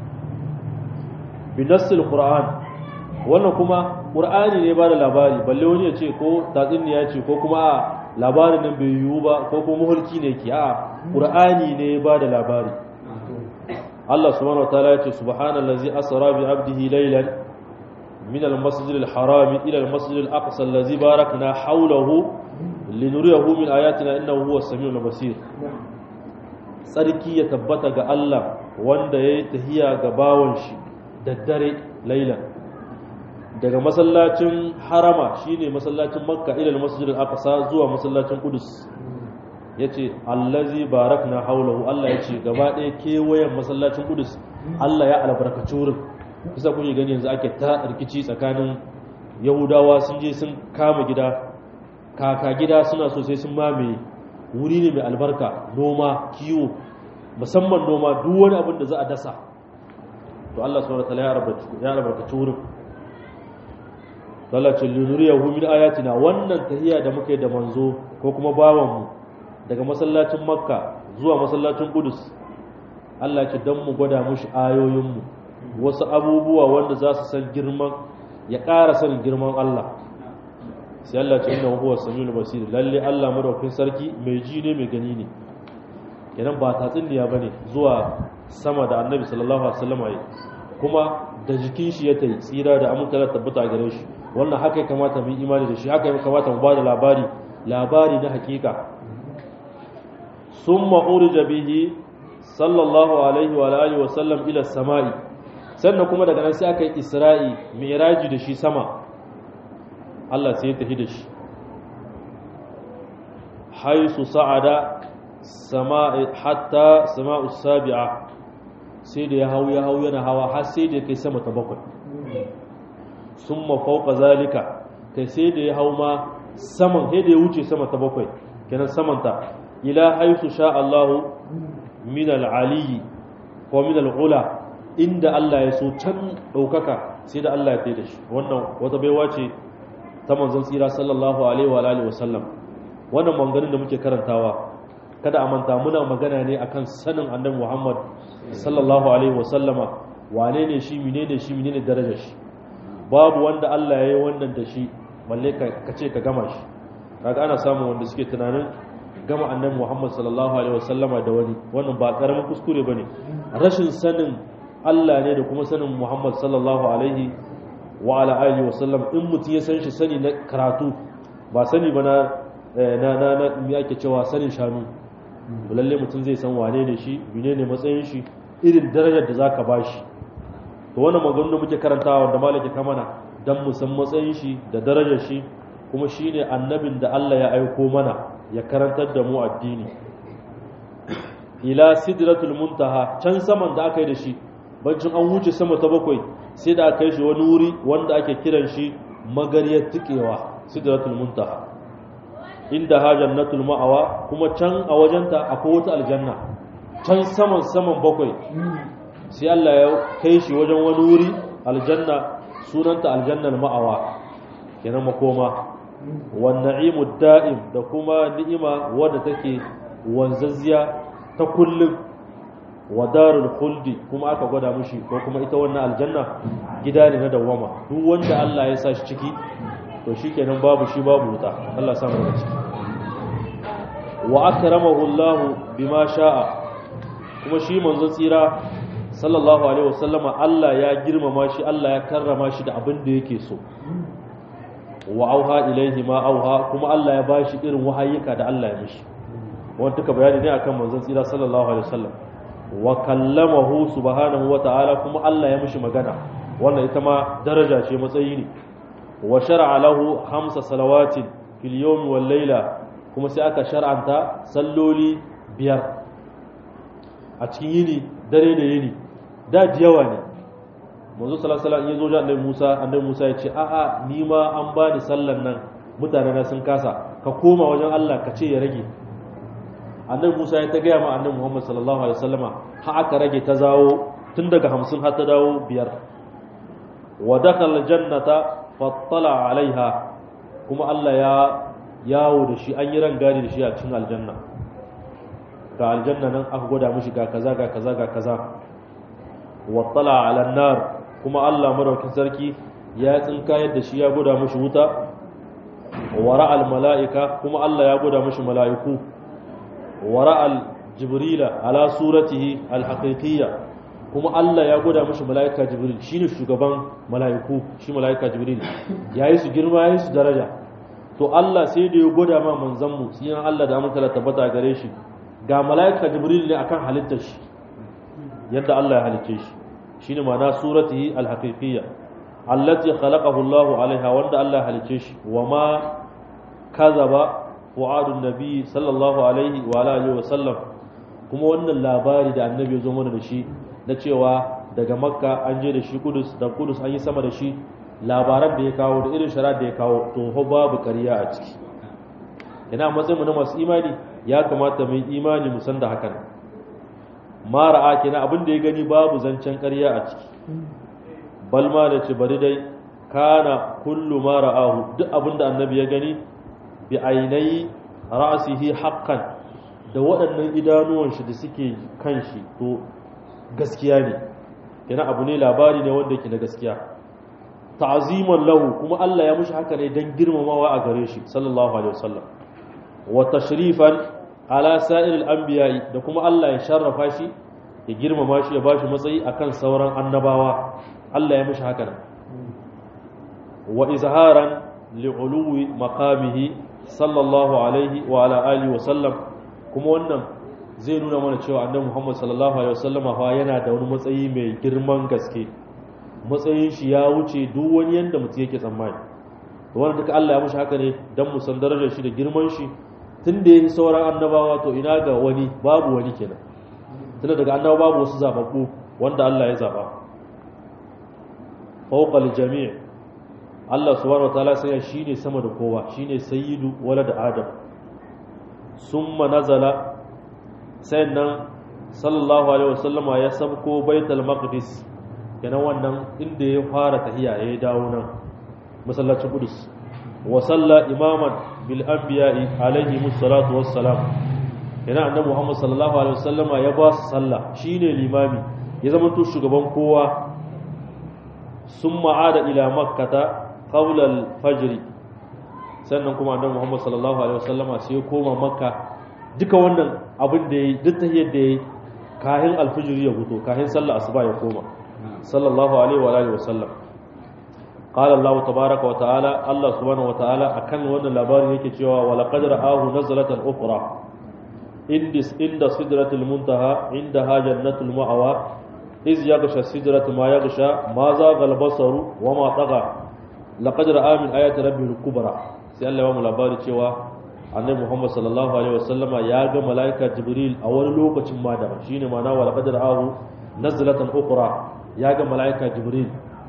bi nassil qur'an wannan kuma qur'ani ne ba da labari balle wani ya ce ko tatsuniya ce ko kuma a labarin nan bai yiwu ba ko kuma muhulki ne ke a qur'ani ne ba da labari Allah subhanahu wataala ya ce subhanallazi asra bi abdihi laylan min al-masjid al-haram ila al-masjid al-aqsa allazi barakna hawlahu linuriyahu min ayatina innahu huwas samiul basir sarki ya tabbata ga Allah wanda yayi tahiya ga bawon shi daddare laylan daga masallacin harama shine masallacin makka ila al-masjid al-aqsa zuwa masallacin qudus yace allazi barakna hawlahu Allah yace gaba ɗaya kewayen masallacin qudus Allah ya albarkaci wurin kusa kun gani yanzu ake ta rikici tsakanin yahudawa sun je sun kama gida kaka gida suna so sai sun mamaye wuri ne mai albarka noma kiwo musamman noma duk wani abin da za a dasa to Allah subhanahu wa ta'ala ya albarkaci wurin lalacin linuriyahu min ayatina wannan tahiyya da muka yi da manzo ko kuma bawanmu daga masallacin makka zuwa masallacin kudus Allah ce don mu gwada mushi ayoyinmu wasu abubuwa wanda za su san girman ya ƙara sanin girman Allah sai Allah ce inna huwa samiul basir lalle Allah madaukakin sarki mai ji ne mai gani ne kenan ba tatsuniya bane zuwa sama da annabi sallallahu alaihi wasallam kuma da jikin shi ya tayi tsira da aminta tabbata a gare shi wannan haka ya kamata mu yi imani da shi haka ya kamata mu bada labari labari na hakika summa urija bihi sallallahu alaihi wa alihi wa sallam ila samai sannan kuma daga nan sai aka yi isra'i mi'raji da shi sama Allah sai ya tafi da shi haisu sa'ada sama'i hatta sama'u sabi'a sai da ya hau ya hau yana hawa har sai da ya kai sama ta bakwai sun mafauka zalika kai sai da ya hau ma saman sai da ya wuce sama ta bakwai kenan samanta ila haisu sha Allahu min al-aliyi ko min al-ula inda Allah ya so can ɗaukaka sai da Allah ya kai da shi wannan wata baiwa ce ta manzon tsira sallallahu alaihi wa alihi wasallam wannan maganganun da muke karantawa kada a manta muna magana ne akan sanin annabi Muhammad sallallahu alaihi wasallama wane ne shi menene shi menene darajar shi babu wanda Allah ya yi wannan da shi balle ka ce ka gama shi kaga ana samun wanda suke tunanin gama annabi Muhammad sallallahu alaihi wasallama da wani wannan ba karamin kuskure bane rashin sanin Allah ne da kuma sanin Muhammad sallallahu alaihi wa ala alihi wasallam in mutum ya san shi sani na karatu ba sani ba na na na na me ake cewa sanin shanu lalle mutum zai san wane ne shi menene matsayin shi irin darajar da zaka bashi to wannan maganganun da muke karantawa da malaki kamana dan mu san matsayin shi da darajar shi kuma shine annabin da Allah ya aiko mana ya karantar da mu addini ila sidratul muntaha can saman da aka yi da shi bancin an wuce sama ta bakwai sai da aka yi shi wani wuri wanda ake kiran shi magariyar tikewa sidratul muntaha inda ha jannatul ma'awa kuma can a wajenta akwai wata aljanna can saman saman bakwai sai Allah ya kai shi wajen wani wuri aljanna sunanta aljannar ma'awa kenan makoma wan na'imud da'im da kuma ni'ima wadda take wanzazziya ta kullum wa darul khuldi kuma aka gwada mushi ko kuma ita wannan aljanna gida ne na dawama duk wanda Allah ya sa shi ciki to shikenan babu shi babu wuta Allah sa mu daga ciki wa akramahu Allah bima sha'a kuma shi manzon tsira sallallahu alaihi wasallama Allah ya girmama shi Allah ya karrama shi da abin da yake so wa auha ilaihi ma auha kuma Allah ya bashi irin wahayika da Allah ya mishi wanda duka bayani ne akan manzon tsira sallallahu alaihi wasallam wa kallamahu subhanahu wa ta'ala kuma Allah ya mishi magana wannan ita ma daraja ce matsayi ne wa shar'a lahu hamsa salawatin fil yawmi wal layla kuma sai aka shar'anta salloli biyar a cikin yini dare da yini da yawa ne manzo sallallahu alaihi wasallam ya zo annabi Musa annabi Musa ya ce a'a ni ma an bani sallan nan mutane na sun kasa ka koma wajen Allah ka ce ya rage annabi Musa ya ta gaya ma annabi Muhammad sallallahu alaihi wasallama ha aka rage ta zawo tun daga 50 har ta dawo biyar wa dakhala jannata fattala alaiha kuma Allah ya yawo da shi an yi rangadi da shi a cikin aljanna ga aljanna nan aka gwada mishi ga kaza ga kaza ga kaza wattala ala nar kuma Allah madaukin sarki ya tsinka yadda shi ya gwada mishi wuta wara al mala'ika kuma Allah ya gwada mishi mala'iku wara al jibrila ala suratihi al haqiqiyya kuma Allah ya gwada mishi mala'ika jibril shine shugaban mala'iku shi mala'ika jibril yayi su girma yayi su daraja to Allah sai da ya gwada ma manzon mu sai Allah da amince tabbata gare shi ga mala'ika jibril ne akan halittar shi yadda Allah ya halicce shi shine ma'ana suratihi al-haqiqiyya allati khalaqahu Allah alaiha wanda Allah ya halicce shi wama kazaba fu'adun nabi sallallahu alaihi wa alihi wa sallam kuma wannan labari da annabi ya zo mana da shi na cewa daga makka an je da shi kudus da kudus an yi sama da shi labaran da ya kawo da irin shara da ya kawo to ho babu ƙarya a ciki ina matsayin mu na masu imani ya kamata mu yi imani mu san da hakan mara a kenan abin da ya gani babu zancen ƙarya a ciki balma da ce bari dai kana kullu ma ra'ahu duk abin da annabi ya gani bi ainai ra'sihi haqqan da waɗannan idanuwan shi da suke kan shi to gaskiya ne kenan abu ne labari ne wanda yake na gaskiya ta'ziman lahu kuma Allah ya mushi haka ne dan girmamawa a gare shi sallallahu alaihi wasallam wa tashrifan ala sa'iril anbiya'i da kuma Allah ya sharrafa shi ya girmama shi ya bashi matsayi akan sauran annabawa Allah ya mushi haka nan wa izharan li'uluwi maqamihi sallallahu alaihi wa ala alihi wa sallam kuma wannan zai nuna mana cewa annabi Muhammad sallallahu alaihi wasallama fa yana da wani matsayi mai girman gaske matsayin shi ya wuce duk wani yanda mutum yake tsammani to wannan duka Allah ya mushi haka ne dan mu san darajar shi da girman shi tun da yake sauran annabawa to ina ga wani babu wani kenan tunda daga annabawa babu wasu zababbu wanda Allah ya zaba fawqa jami' Allah subhanahu wataala sai shine sama da kowa shine sayyidu walad adam summa nazala sannan sallallahu alaihi wasallama ya sabko baitul maqdis kenan wannan inda ya fara tahiya ya dawo nan masallacin qudus wa salla imaman bil anbiya'i alaihi musallatu wassalam kenan annabi muhammad sallallahu alaihi wasallama ya ba su sallah shine limami ya zama to shugaban kowa summa ada ila makkata qabla al fajr sannan kuma annabi muhammad sallallahu alaihi wasallama sai ya koma makka duka wannan abin da ya yi duk tahiyar da ya yi kahin alfijiri ya fito kahin sallah asuba ya koma sallallahu alaihi wa alihi wasallam qala allah tabaaraka wa ta'ala allah subhanahu wa ta'ala akan wannan labarin yake cewa wa laqad ra'ahu nazlatan ukhra indis inda sidratil muntaha indaha jannatul ma'wa iz yaghsha sidratu ma yaghsha ma zaga al-basaru wa ma tagha laqad ra'a min ayati rabbil kubra sai allah ya mu labari cewa annabi muhammad sallallahu alaihi wasallama ya ga malaika jibril a wani lokacin ma da shine ma'ana wal qadar ahu nazlatan ukhra ya ga malaika jibril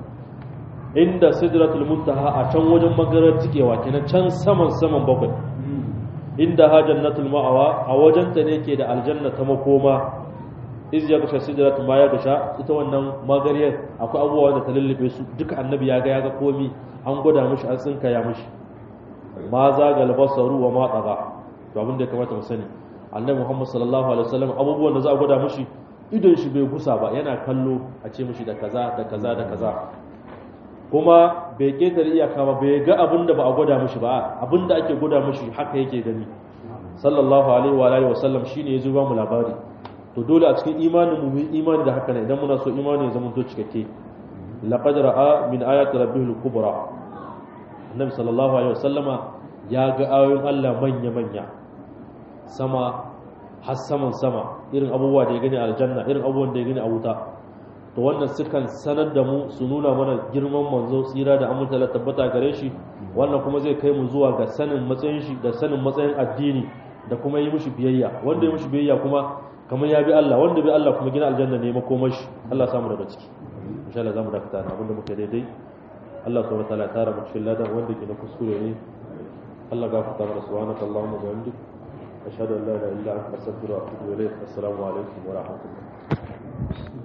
inda sidratul muntaha a can wajen magarar tikewa kenan can saman saman bakwai inda ha jannatul ma'awa a wajen ta ne ke da aljanna ta makoma iz ya gasha sidratu ma ya gasha ita wannan magariyar akwai abubuwa da ta lullube su duka annabi ya ga ya ga komi an gwada mishi an tsinka ya mishi ma zagal basaru wa ma tsaga to abin da ya kamata mu sani annabi Muhammad sallallahu alaihi wasallam abubuwan da za a gwada mishi idon shi bai gusa ba yana kallo a ce mishi da kaza da kaza da kaza kuma bai ketare iyaka ba bai ga abin da ba a gwada mishi ba abin da ake gwada mishi haka yake gani sallallahu alaihi wa alihi wasallam shine yazo ba mu labari to dole a cikin imanin mu mun imani da haka ne idan muna so imani ya zama to cikakke laqad ra'a min ayati rabbihil kubra annabi sallallahu alaihi wasallama ya ga ayoyin Allah manya-manya sama har saman sama irin abubuwa da ya gani a aljanna irin abubuwan da ya gani a wuta to wannan sukan sanar da mu su nuna mana girman manzo tsira da aminta da tabbata gare shi wannan kuma zai kai mu zuwa ga sanin matsayin shi da sanin matsayin addini da kuma yi mushi biyayya wanda ya mushi biyayya kuma kamar ya bi Allah wanda bi Allah kuma gina aljanna ne makomar shi Allah samu daga ciki insha Allah zamu dakata na abinda muke daidai Allah subhanahu wa ta'ala tara mu cikin ladan wanda ke na kuskure ne Allah gafarta mana subhanaka Allahumma wa bihamdik ashhadu an la ilaha illa anta astaghfiruka wa atubu ilayk assalamu alaikum wa rahmatullah